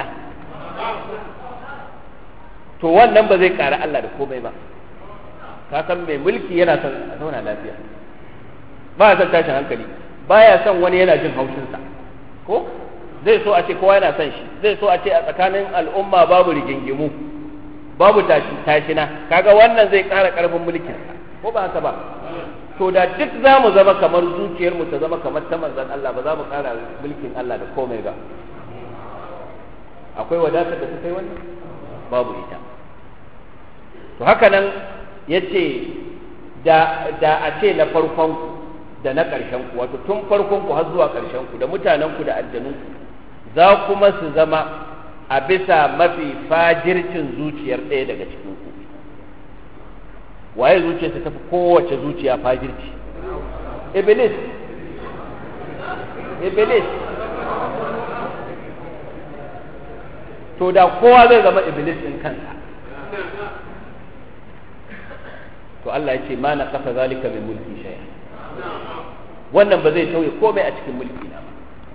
Speaker 1: to wannan ba zai ƙara Allah da komai ba ka san mai mulki yana son a zauna lafiya ba son tashin hankali baya son wani yana jin haushinsa ko zai so a ce kowa yana son shi zai so a ce a tsakanin al'umma babu rigingimu babu tashi tashina kaga wannan zai ƙara ƙarfin mulkin ko ba haka ba to da duk za mu zama kamar zuciyar mu ta zama kamar ta manzon Allah ba za mu ƙara mulkin Allah da komai ba akwai wadatar da ta kai wannan babu ita to haka nan yace da da a ce na farkon ku da na ƙarshen ku wato tun farkon ku har zuwa ƙarshen ku da mutanen ku da aljanun ku za kuma su zama a bisa mafi fajircin zuciyar ɗaya daga cikin ku waye zuciyarsa tafi kowace zuciya fajirci iblis iblis to da kowa zai zama iblis ɗin kansa to Allah ya ce ma na kafa zalika min mulki shay'a wannan ba zai tauye komai a cikin mulki na ba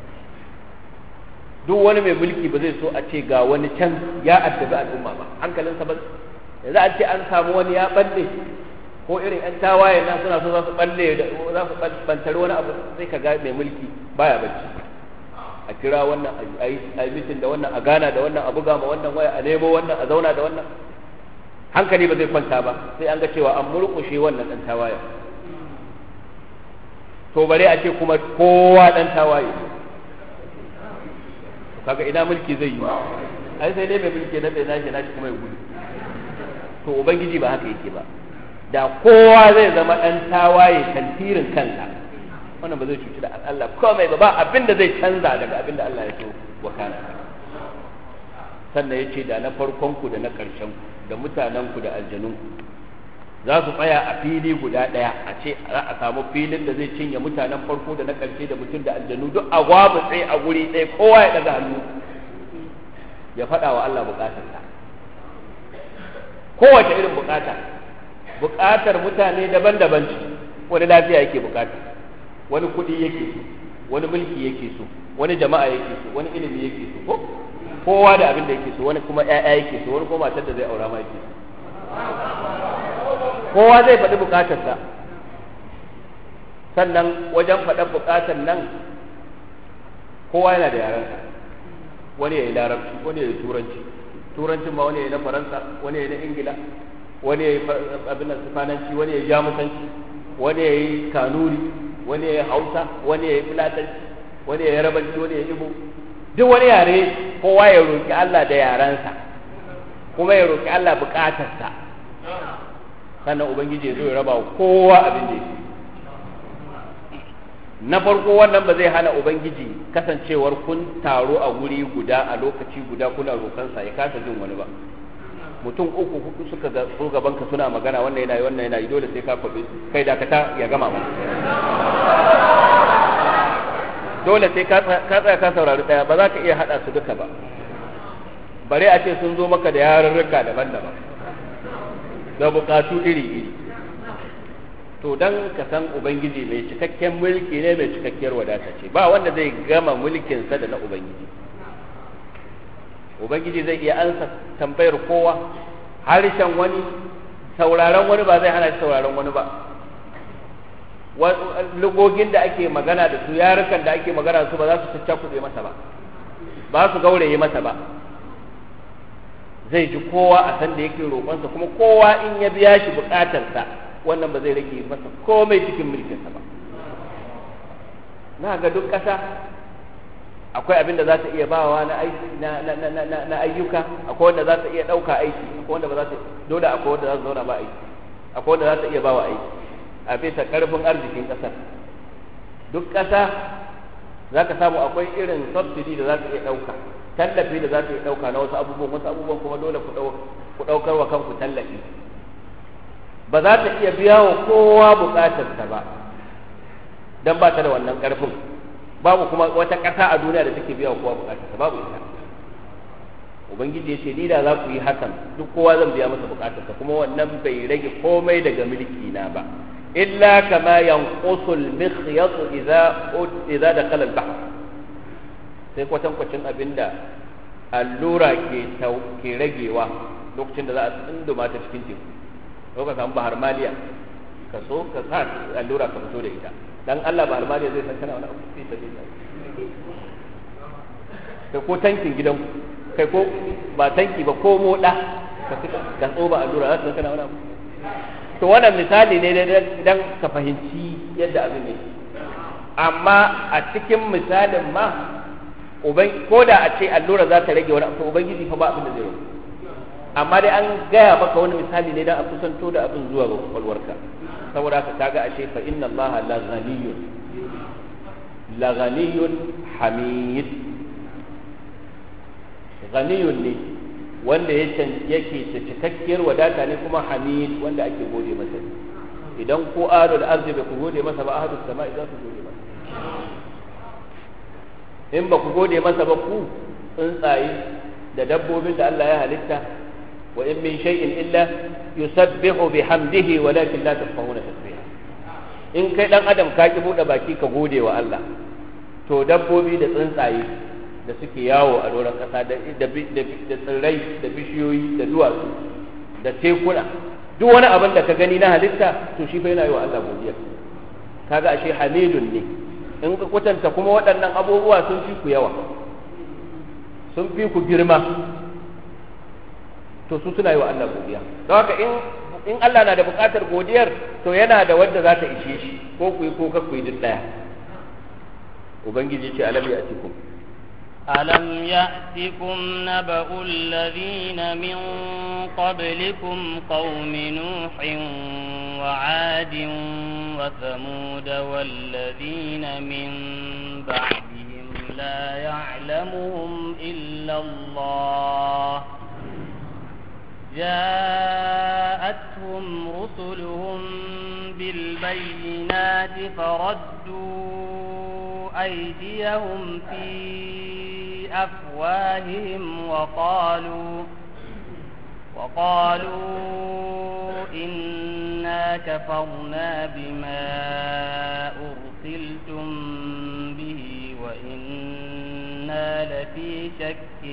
Speaker 1: duk wani mai mulki ba zai so a ce ga wani can ya addabi al'umma ba hankalinsa ba yanzu an ce an samu wani ya balle ko irin yan tawaye nan suna so za su balle za su bantare wani abu sai ka ga mai mulki baya bacci a kira wannan a yi mitin da wannan a gana da wannan a buga ma wannan waya a nemo wannan a zauna da wannan hankali ba zai kwanta ba sai an ga cewa an murƙushe wannan ɗan tawaye to bare a ce kuma kowa ɗan tawaye kaga ina mulki zai yi ai sai dai mai mulki na bai nashi nashi kuma ya gudu to ubangiji ba haka yake ba da kowa zai zama ɗan tawaye tantirin kansa wannan ba zai cuci da Allah komai ba ba abin da zai canza daga abin da Allah ya so wakana sannan ya ce da na farkon ku da na ƙarshen ku da mutanen ku da aljanun ku za su tsaya a fili guda ɗaya a ce za a samu filin da zai cinye mutanen farko da na ƙarshe da mutum da aljanu duk a gwamu tsaye a guri ɗaya kowa ya ɗaga hannu ya faɗa wa Allah buƙatarsa kowace irin buƙata buƙatar mutane daban-daban ce wani lafiya yake buƙata wani kuɗi yake so wani mulki yake so wani jama'a yake so wani ilimi yake so ko kowa da abin da yake so wani kuma ƴaƴa yake so wani kuma matar da zai aura ma yake so kowa zai faɗi buƙatarsa sannan wajen faɗar buƙatar nan kowa yana da yarensa wani ya yi larabci wani ya yi turanci turancin ma wani ya yi na faransa wani ya yi na ingila wani ya yi abin nan sifananci wani ya yi jamusanci wani ya yi kanuri wani ya yi hausa wani ya yi filatanci wani ya yi rabanci wani ya yi ibo duk wani yare kowa ya roƙi Allah da yarensa kuma ya roƙi Allah buƙatarsa sannan ubangiji ya zo ya raba kowa abin da yake na farko wannan ba zai hana ubangiji kasancewar kun taro a guri guda a lokaci guda kuna roƙansa ya kasa jin wani ba mutum uku hudu suka ga so gaban ka suna magana wannan yana yi wannan yana yi dole sai ka kwabe kai dakata ya gama ba dole sai ka tsaya ka saurari daya ba za ka iya hada su duka ba bare a ce sun zo maka da yarurruka daban-daban da bukatu iri-iri to dan ka san ubangiji mai cikakken mulki ne mai cikakkiyar wadata ce ba wanda zai gama mulkinsa da na ubangiji ubangiji zai iya ansa tambayar kowa harshen wani sauraron wani ba zai hana shi sauraron wani ba lugogin da ake magana da su yarukan da ake magana da su ba za su caccakuɗe masa ba ba su gauraye masa ba zai ji kowa a san da yake roƙonsa kuma kowa in ya biya shi buƙatarsa wannan ba zai rage masa komai cikin mulkinsa ba na ga duk ƙasa akwai abin da za ta iya bawa na aiki na na na na na ayyuka akwai wanda za ta iya ɗauka aiki akwai wanda ba za ta dole akwai wanda za su zauna ba aiki akwai wanda za ta iya bawa aiki a bisa ƙarfin arzikin ƙasar duk ƙasa za ka samu akwai irin subsidy da za ta iya ɗauka tallafi da za ta iya ɗauka na wasu abubuwan wasu abubuwan kuma dole ku ɗaukar wa kanku tallafi ba za ta iya biya wa kowa buƙatarsa ba don ba ta da wannan ƙarfin babu kuma wata ƙasa a duniya da take biya wa kowa buƙatarsa babu ita ubangiji ya ce ni da za ku yi hakan duk kowa zan biya masa buƙatarsa kuma wannan bai rage komai daga mulki na ba illa kama yanqusu al-mikhyat idza idza dakhala al-bahr sai kwatankwacin abinda allura ke ke ragewa lokacin da za a tsunduma ta cikin teku ko ka samu bahar maliya ka so ka sa allura ka fito da ita dan Allah ba almari zai san kana wani abu sai ta dinga kai ko tankin gidan kai ko ba tanki ba ko moda ka ka tsoba allura za ta san kana wani abu to wannan misali ne dan ka fahimci yadda abin yake amma a cikin misalin ma uban ko da a ce allura za ta rage wani abu ubangiji fa ba abin da zai rage amma dai an gaya maka wani misali ne dan a kusanto da abin zuwa ga kwakwalwarka saboda haka kaga ashe fa inna allaha la ghaniyun la ghaniyun hamid ghaniyun ne wanda yake da cikakkiyar wadata ne kuma hamid wanda ake gode masa idan ko ado da arzi bai ku gode masa ba ahadu sama'i za su gode masa in ba ku gode masa ba ku tsuntsaye da dabbobin da Allah ya halitta wa in min shay'in illa yusabbihu bihamdihi walakin la tafqahuna tasbiha in kai dan adam ka ki bude baki ka gode wa Allah to dabbobi da tsuntsaye da suke yawo a doron kasa da da tsirrai da bishiyoyi da duwatsu da tekuna duk wani abin da ka gani na halitta to shi fa yana yi wa Allah godiya kaga ashe hamidun ne in ka kwatanta kuma waɗannan abubuwa sun fi ku yawa sun fi ku girma to su suna yi wa Allah godiya don haka in in Allah na da buƙatar godiyar to yana da wadda za ta ishe shi ko ku yi ko ka ku yi duk ɗaya ubangiji ce alam ya atikum
Speaker 2: ألم يأتكم نبأ الذين من قبلكم قوم نوح وعاد وثمود والذين من بعدهم لا يعلمهم إلا الله جاءتهم رسلهم بالبينات فردوا أيديهم في أفواههم وقالوا وقالوا إنا كفرنا بما أرسلتم به وإنا لفي شك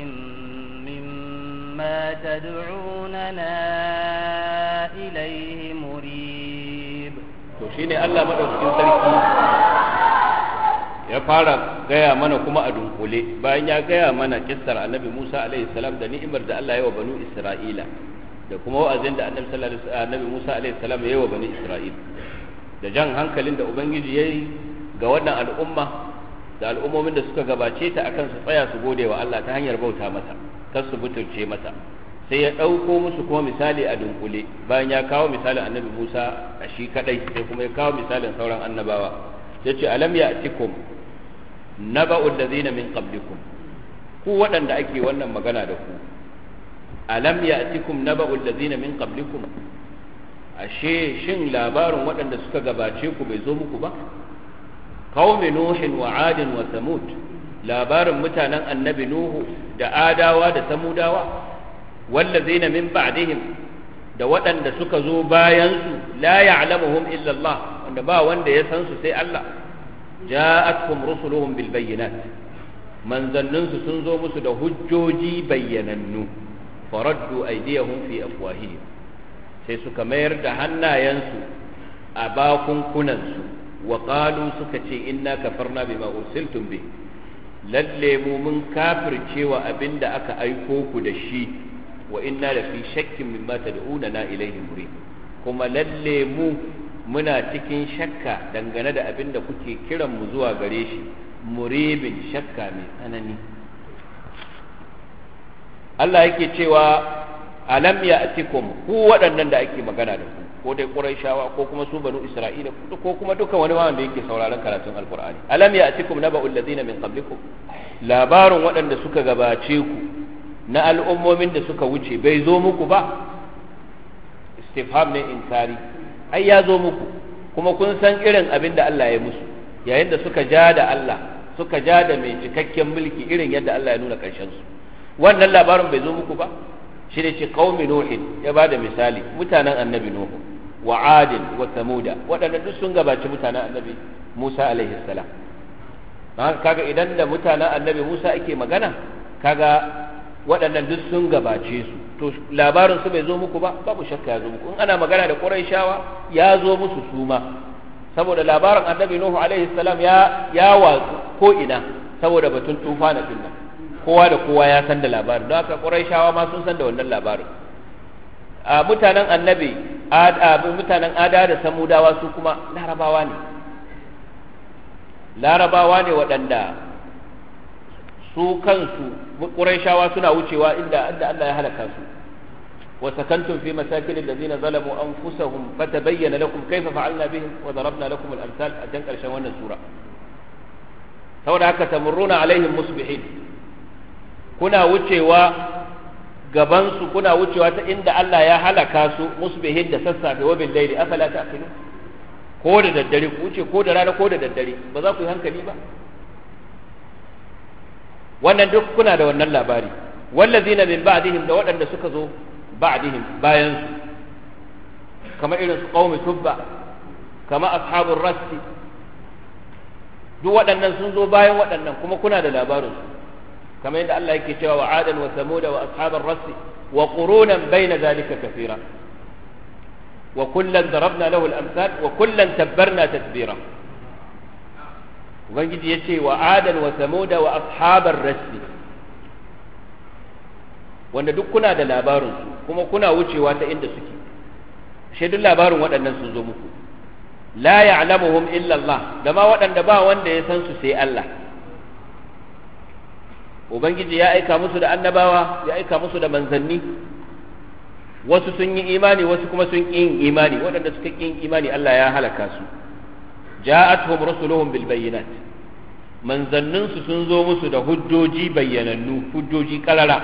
Speaker 2: مما تدعوننا إليه مريب
Speaker 1: to shine Allah madaukakin sarki ya fara gaya mana kuma a dunkule bayan ya gaya mana kissar annabi Musa alaihi salam da ni'imar da Allah ya wa banu Isra'ila da kuma wa'azin da annabi sallallahu alaihi wasallam annabi Musa alaihi salam ya yi wa banu Isra'ila da jan hankalin da ubangiji yayi ga wannan al'umma da al'ummomin da suka gabace ta akan su tsaya su gode wa Allah ta hanyar bauta masa kar su butulce masa sai ya ɗauko musu kuma misali a dunkule bayan ya kawo misalin annabi Musa a shi kadai sai kuma ya kawo misalin sauran annabawa ya ce alam ya atikum naba'ul ladzina min qablikum ku waɗanda ake wannan magana da ku alam ya atikum naba'ul ladzina min qablikum ashe shin labarin waɗanda suka gabace ku bai zo muku ba qaumi nuhin wa adin wa samud labarin mutanen annabi nuhu da adawa da samudawa wallazina min ba'dihim da waɗanda suka zo bayansu la ya'lamuhum illa Allah wanda ba wanda ya san su sai Allah ja'atkum rusuluhum bil bayyinat manzannin su sun zo musu da hujjoji bayyanannu faraddu aydiyahum fi afwahihim sai suka mayar da hannayensu a bakunkunan su wa qalu suka ce inna kafarna bima ursiltum bi lalle mu mun kafircewa abinda aka aiko ku da shi wa inna la fi shakkin mimma tad'una ilayhi murid kuma lalle mu muna cikin shakka dangane da abin da kuke kiran mu zuwa gare shi muribin shakka mai tsanani Allah yake cewa alam ya atikum ku waɗannan da ake magana da ku ko dai Qurayshawa ko kuma su banu Isra'ila ko kuma duka wani wanda yake sauraron karatun Alqur'ani alam ya atikum naba'ul ladina min qablikum labarin waɗanda suka gabace ku na al'ummomin da suka wuce bai zo muku ba istifham ne inkari ai ya zo muku kuma kun san irin abin da Allah ya musu yayin da suka ja da Allah suka ja da mai cikakken mulki irin yadda Allah ya nuna ƙarshen su wannan labarin bai zo muku ba shi ne ce qaumi nuhin ya bada misali mutanen annabi nuhu wa adin wa samuda waɗanda duk sun gabaci mutanen annabi Musa alaihi salam haka kaga idan da mutanen annabi Musa ake magana kaga waɗannan duk sun gabace su to labarin su bai zo muku ba babu shakka ya zo muku in ana magana da Qurayshawa ya zo musu su ma saboda labarin annabi nuhu alaihi salam ya ya watsu ko ina saboda batun tufana din nan kowa da kowa ya san da labarin don haka quraishawa ma sun san da wannan labarin a mutanen annabi mutanen ada da samudawa su kuma larabawa ne larabawa ne waɗanda su kansu ƙurayshawa suna wucewa inda inda Allah ya halaka su wa sakantum fi masakin allazina zalamu anfusahum fatabayyana lakum kayfa fa'alna bihim wa darabna lakum al-amsal a can ƙarshen wannan sura saboda haka tamurruna alaihim musbihin kuna wucewa gaban su kuna wucewa ta inda Allah ya halaka su musbihin da sassafe wa bil layli afala ta'qilun ko da daddare ku wuce ko da rana ko da daddare ba za ku yi hankali ba wannan duk kuna da wannan labari wallazina min ba'dihim da waɗanda suka zo ba'dihim bayan su kama irin su qaumi tubba kama ashabur rassi duk waɗannan sun zo bayan waɗannan kuma kuna da labarin su kama yadda Allah yake cewa wa adan wa samuda wa ashabar rassi wa qurunan bayna zalika kathira wa kullan darabna lahu al-amsal wa kullan tabbarna tadbira ubangiji ya ce wa adan wa samuda wa ashabar rassi wanda duk kuna da labarinsu kuma kuna wucewa ta inda suke shi duk labarin waɗannan sun zo muku la ya'lamuhum illa Allah da ma waɗanda ba wanda ya san su sai Allah ubangiji ya aika musu da annabawa ya aika musu da manzanni wasu sun yi imani wasu kuma sun ƙi yin imani waɗanda suka ƙi yin imani Allah ya halaka su ja'atuhum rusuluhum bil bayyinat manzanninsu sun zo musu da hujjoji bayyanannu hujjoji karara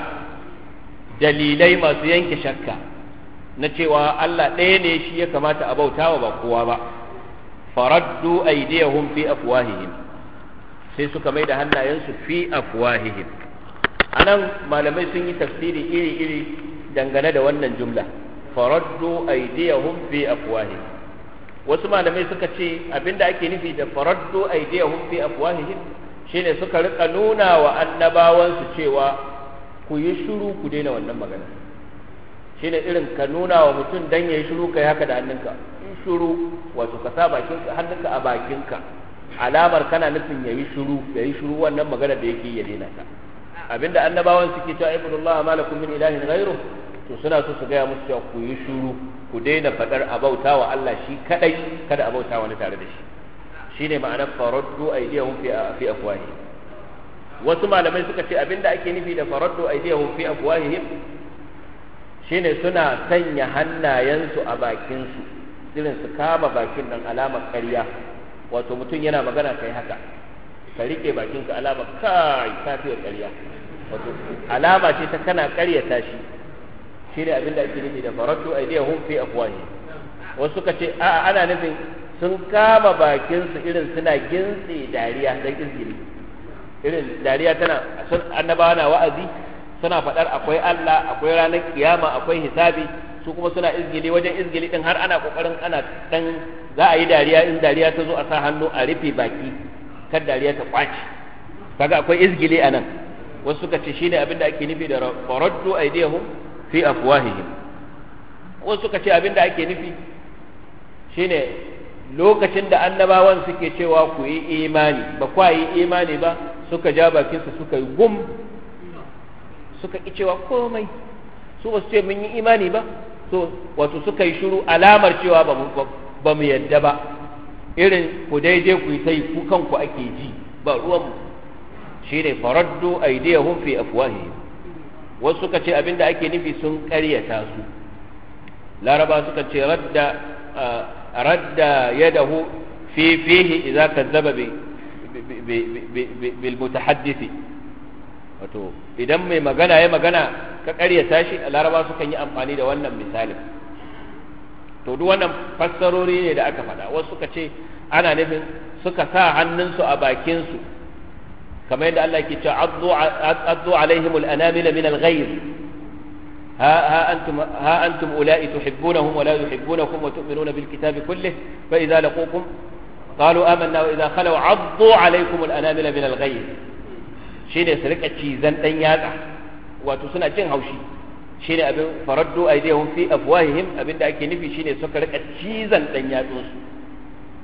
Speaker 1: dalilai masu yanke shakka na cewa Allah ɗaya ne shi ya kamata a bautawa ba kowa ba faraddu aydiyahum fi afwahihim sai suka mai da hannayensu fi afwahihim anan malamai sun yi tafsiri iri-iri dangane da wannan jumla faraddu aydiyahum fi afwahihim wasu malamai suka ce abinda ake nufi da faraddu aydiyahum fi afwahihim shine suka rika nuna wa annabawansu cewa ku yi shiru ku daina wannan magana shine irin ka nuna wa mutum dan yayi shiru kai haka da hannunka in shiru wato ka sa bakinka hannunka a bakinka alamar kana nufin yayi shiru yayi shiru wannan magana da yake ya daina ta abinda annabawan suke cewa ibnullah malakum min ilahin ghairu to suna so su gaya musu cewa ku yi shiru ku daina faɗar abauta wa Allah shi kadai kada abauta wani tare da shi shine ma'anar faraddu aydiyahum fi fi afwahi wasu malamai suka ce abinda ake nufi da faraddu aydiyahum fi afwahihim shine suna sanya hannayensu a bakin su irin su kama bakin nan alamar ƙarya wato mutum yana magana kai haka ka rike bakinka alamar kai ka fiye ƙarya wato alama ce ta kana ƙaryata shi shine abinda ake nufi da faraddu aydiyahum fi afwahi wasu suka ce a ana nufin sun kama bakin su irin suna gintse dariya dan izgiri irin dariya tana sun annabawa na wa'azi suna faɗar akwai Allah akwai ranar kiyama akwai hisabi su kuma suna izgili wajen izgili din har ana kokarin ana dan za a yi dariya in dariya ta zo a sa hannu a rufe baki kan dariya ta kwaci kaga akwai izgili anan wasu suka ce shine abinda ake nufi da faraddu aydiyahum fi afwahihim wasu suka ce abinda ake nufi shine lokacin da annabawan suke cewa ku yi imani ba kwa yi imani ba suka ja bakinsu suka yi gum suka ki cewa komai su ba su ce mun yi imani ba so wato suka yi shiru alamar cewa ba mu yadda ba irin ku daidai ku yi ta yi ku kanku ake ji ba ruwanmu shine faraddu aydiyahum fi afwahihim wasu suka ce abinda ake nufi sun ƙaryata su laraba suka ce radda radda yadahu fi fihi idza kazzaba bi bil mutahaddisi wato idan mai magana ya magana ka ƙaryata shi laraba sukan yi amfani da wannan misalin to duk wannan fassarori ne da aka faɗa wasu suka ce ana nufin suka sa hannunsu a bakinsu kamar yadda Allah ke cewa addu alaihim al-anamila min al-ghayr ha ha antum ha antum ulai tuhibbunahum wa la yuhibbunakum wa tu'minuna bil kitabi kullih fa idza laqukum qalu amanna wa idza khalu addu alaikum al-anamila min al-ghayr shine su rika cizan dan yatsa wato suna jin haushi shine abin faraddu aydihum fi afwahihim abinda ake nufi shine suka rika cizan dan yatsunsu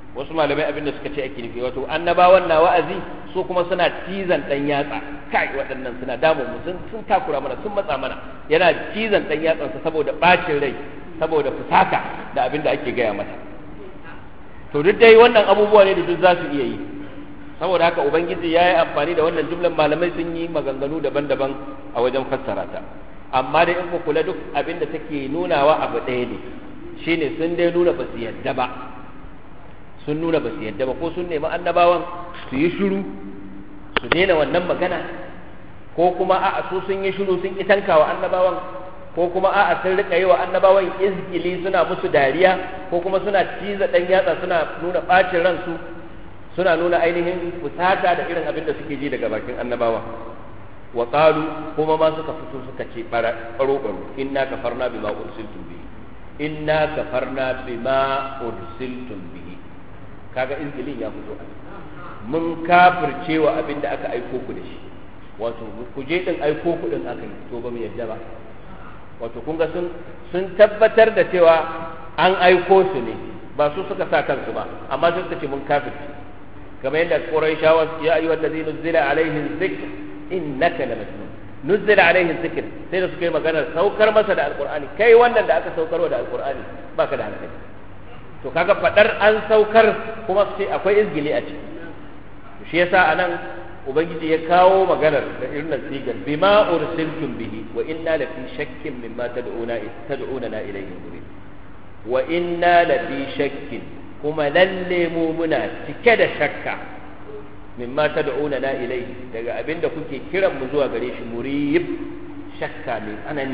Speaker 1: wasu malamai abin da suka ce ake nufi wato annabawan na wa'azi su kuma suna cizan dan yatsa kai waɗannan suna damu mu sun sun takura mana sun matsa mana yana cizan dan yatsansa saboda bacin rai saboda fusata da abin da ake gaya masa to duk dai wannan abubuwa ne da duk za su iya yi saboda haka ubangiji ya yi amfani da wannan jumlan malamai sun yi maganganu daban-daban a wajen fassara ta amma dai in ku kula duk abin da take nunawa abu ɗaya ne shine sun dai nuna ba su yadda ba sun nuna ba su yadda ba ko sun nemi annabawan su yi shiru su daina wannan magana ko kuma a'a su sun yi shiru sun ki tankawa annabawan ko kuma a'a sun rika yi wa annabawan izgili suna musu dariya ko kuma suna ciza dan yatsa suna nuna bacin ransu suna nuna ainihin fusata da irin abin da suke ji daga bakin annabawa wa qalu kuma ma suka fito suka ce baro baro inna kafarna bima ursiltum bihi inna kafarna bima ursiltum bihi kaga izgilin ya fito mun kafirce wa abin da aka aiko ku da shi wato ku je din aiko ku din aka yi to ba mu yadda ba wato kun ga sun sun tabbatar da cewa an aiko su ne ba su suka sa kansu ba amma sun ce mun kafirce kamar yadda Qurayshawa ya ayyuhal ladina nuzila alaihi dhikr innaka lamajnun nuzila alaihi dhikr sai da suka yi maganar saukar masa da alqur'ani kai wannan da aka saukarwa da alqur'ani baka da hankali to kaga fadar an saukar kuma sai akwai izgili a ciki shi yasa anan ubangiji ya kawo maganar da irin sigar bima ursiltum bihi wa inna la fi shakkin mimma tad'una tad'una na ilayhi murid wa inna la fi shakkin kuma lalle mu muna cike da shakka mimma tad'una na ilayhi daga abinda kuke kiran mu zuwa gare shi murib shakka mai tsanani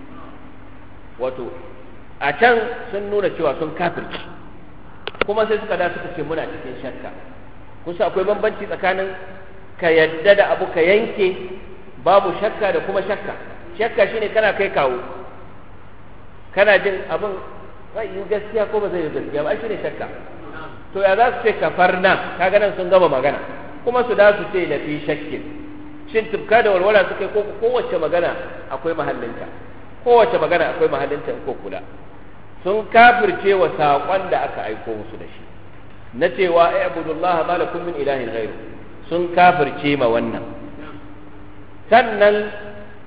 Speaker 1: wato a can sun nuna cewa sun kafirci kuma sai suka da suka ce muna cikin shakka kusa akwai bambanci tsakanin ka yadda da abu ka yanke babu shakka da kuma shakka shakka shine kana kai kawo kana jin abin zai yi gaskiya ko ba zai yi gaskiya ba shine shakka to ya za su ce kafarna kaga nan sun gama magana kuma su da su ce na fi shakkin shin tufka da walwala suka yi ko kowace magana akwai mahallinta kowace magana akwai mahallinta ko kula sun kafirce wa saƙon da aka aiko musu da shi na cewa ai abudullaha ma lakum min ilahin ghairu sun kafirce ma wannan sannan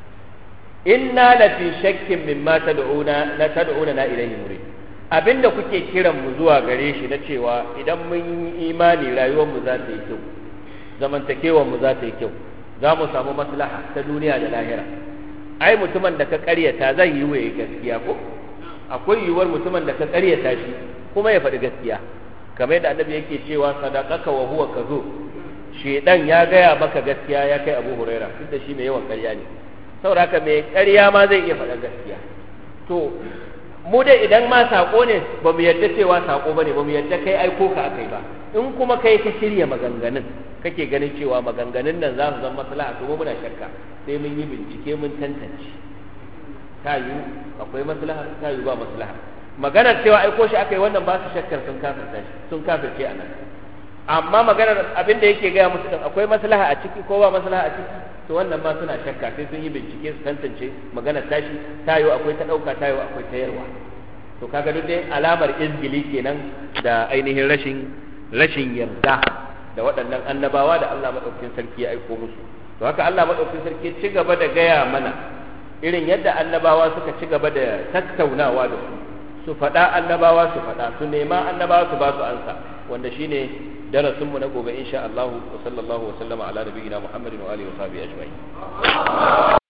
Speaker 1: inna la fi shakkin mimma tad'una la tad'una na ilayhi murid abinda kuke kiran mu zuwa gare shi na cewa idan mun yi imani rayuwar mu za ta yi kyau zamantakewar mu za ta yi kyau za mu samu maslaha ta duniya da lahira ai mutumin da ka karyata zai yi waye gaskiya ko akwai yiwuwar mutumin da ka karyata shi kuma ya faɗi gaskiya kamar yadda annabi yake cewa sadaqaka wa huwa kazo shedan ya gaya maka gaskiya ya kai abu huraira duk da shi mai yawan ƙarya ne saboda haka mai ƙarya ma zai iya faɗa gaskiya to mu dai idan ma sako ne ba mu yarda cewa sako bane ba mu yarda kai aiko ka akai ba in kuma kai ka shirya maganganun kake ganin cewa maganganun nan za su zama maslaha to muna shakka sai mun yi bincike mun tantance ta yi akwai maslaha ta yi ba maslaha maganar cewa aiko shi aka yi wannan ba su shakkar sun kafirta shi sun kafirce a nan amma maganar abin da yake gaya musu din akwai maslaha a ciki ko ba maslaha a ciki to wannan ma suna shakka sai sun yi bincike su tantance maganar tashi tayo akwai ta dauka tayo akwai ta yarwa to kaga duk dai alamar izgili kenan da ainihin rashin rashin yarda da waɗannan annabawa da Allah madaukakin sarki ya aiko musu to haka Allah madaukakin sarki ci gaba da gaya mana irin yadda annabawa suka ci gaba da tattaunawa da su su faɗa annabawa su faɗa su nema annabawa su ba su ansa wanda shine darasin mu na gobe insha Allah wa sallallahu wa sallama ala nabiyina Muhammadin wa alihi wa sahbihi ajma'in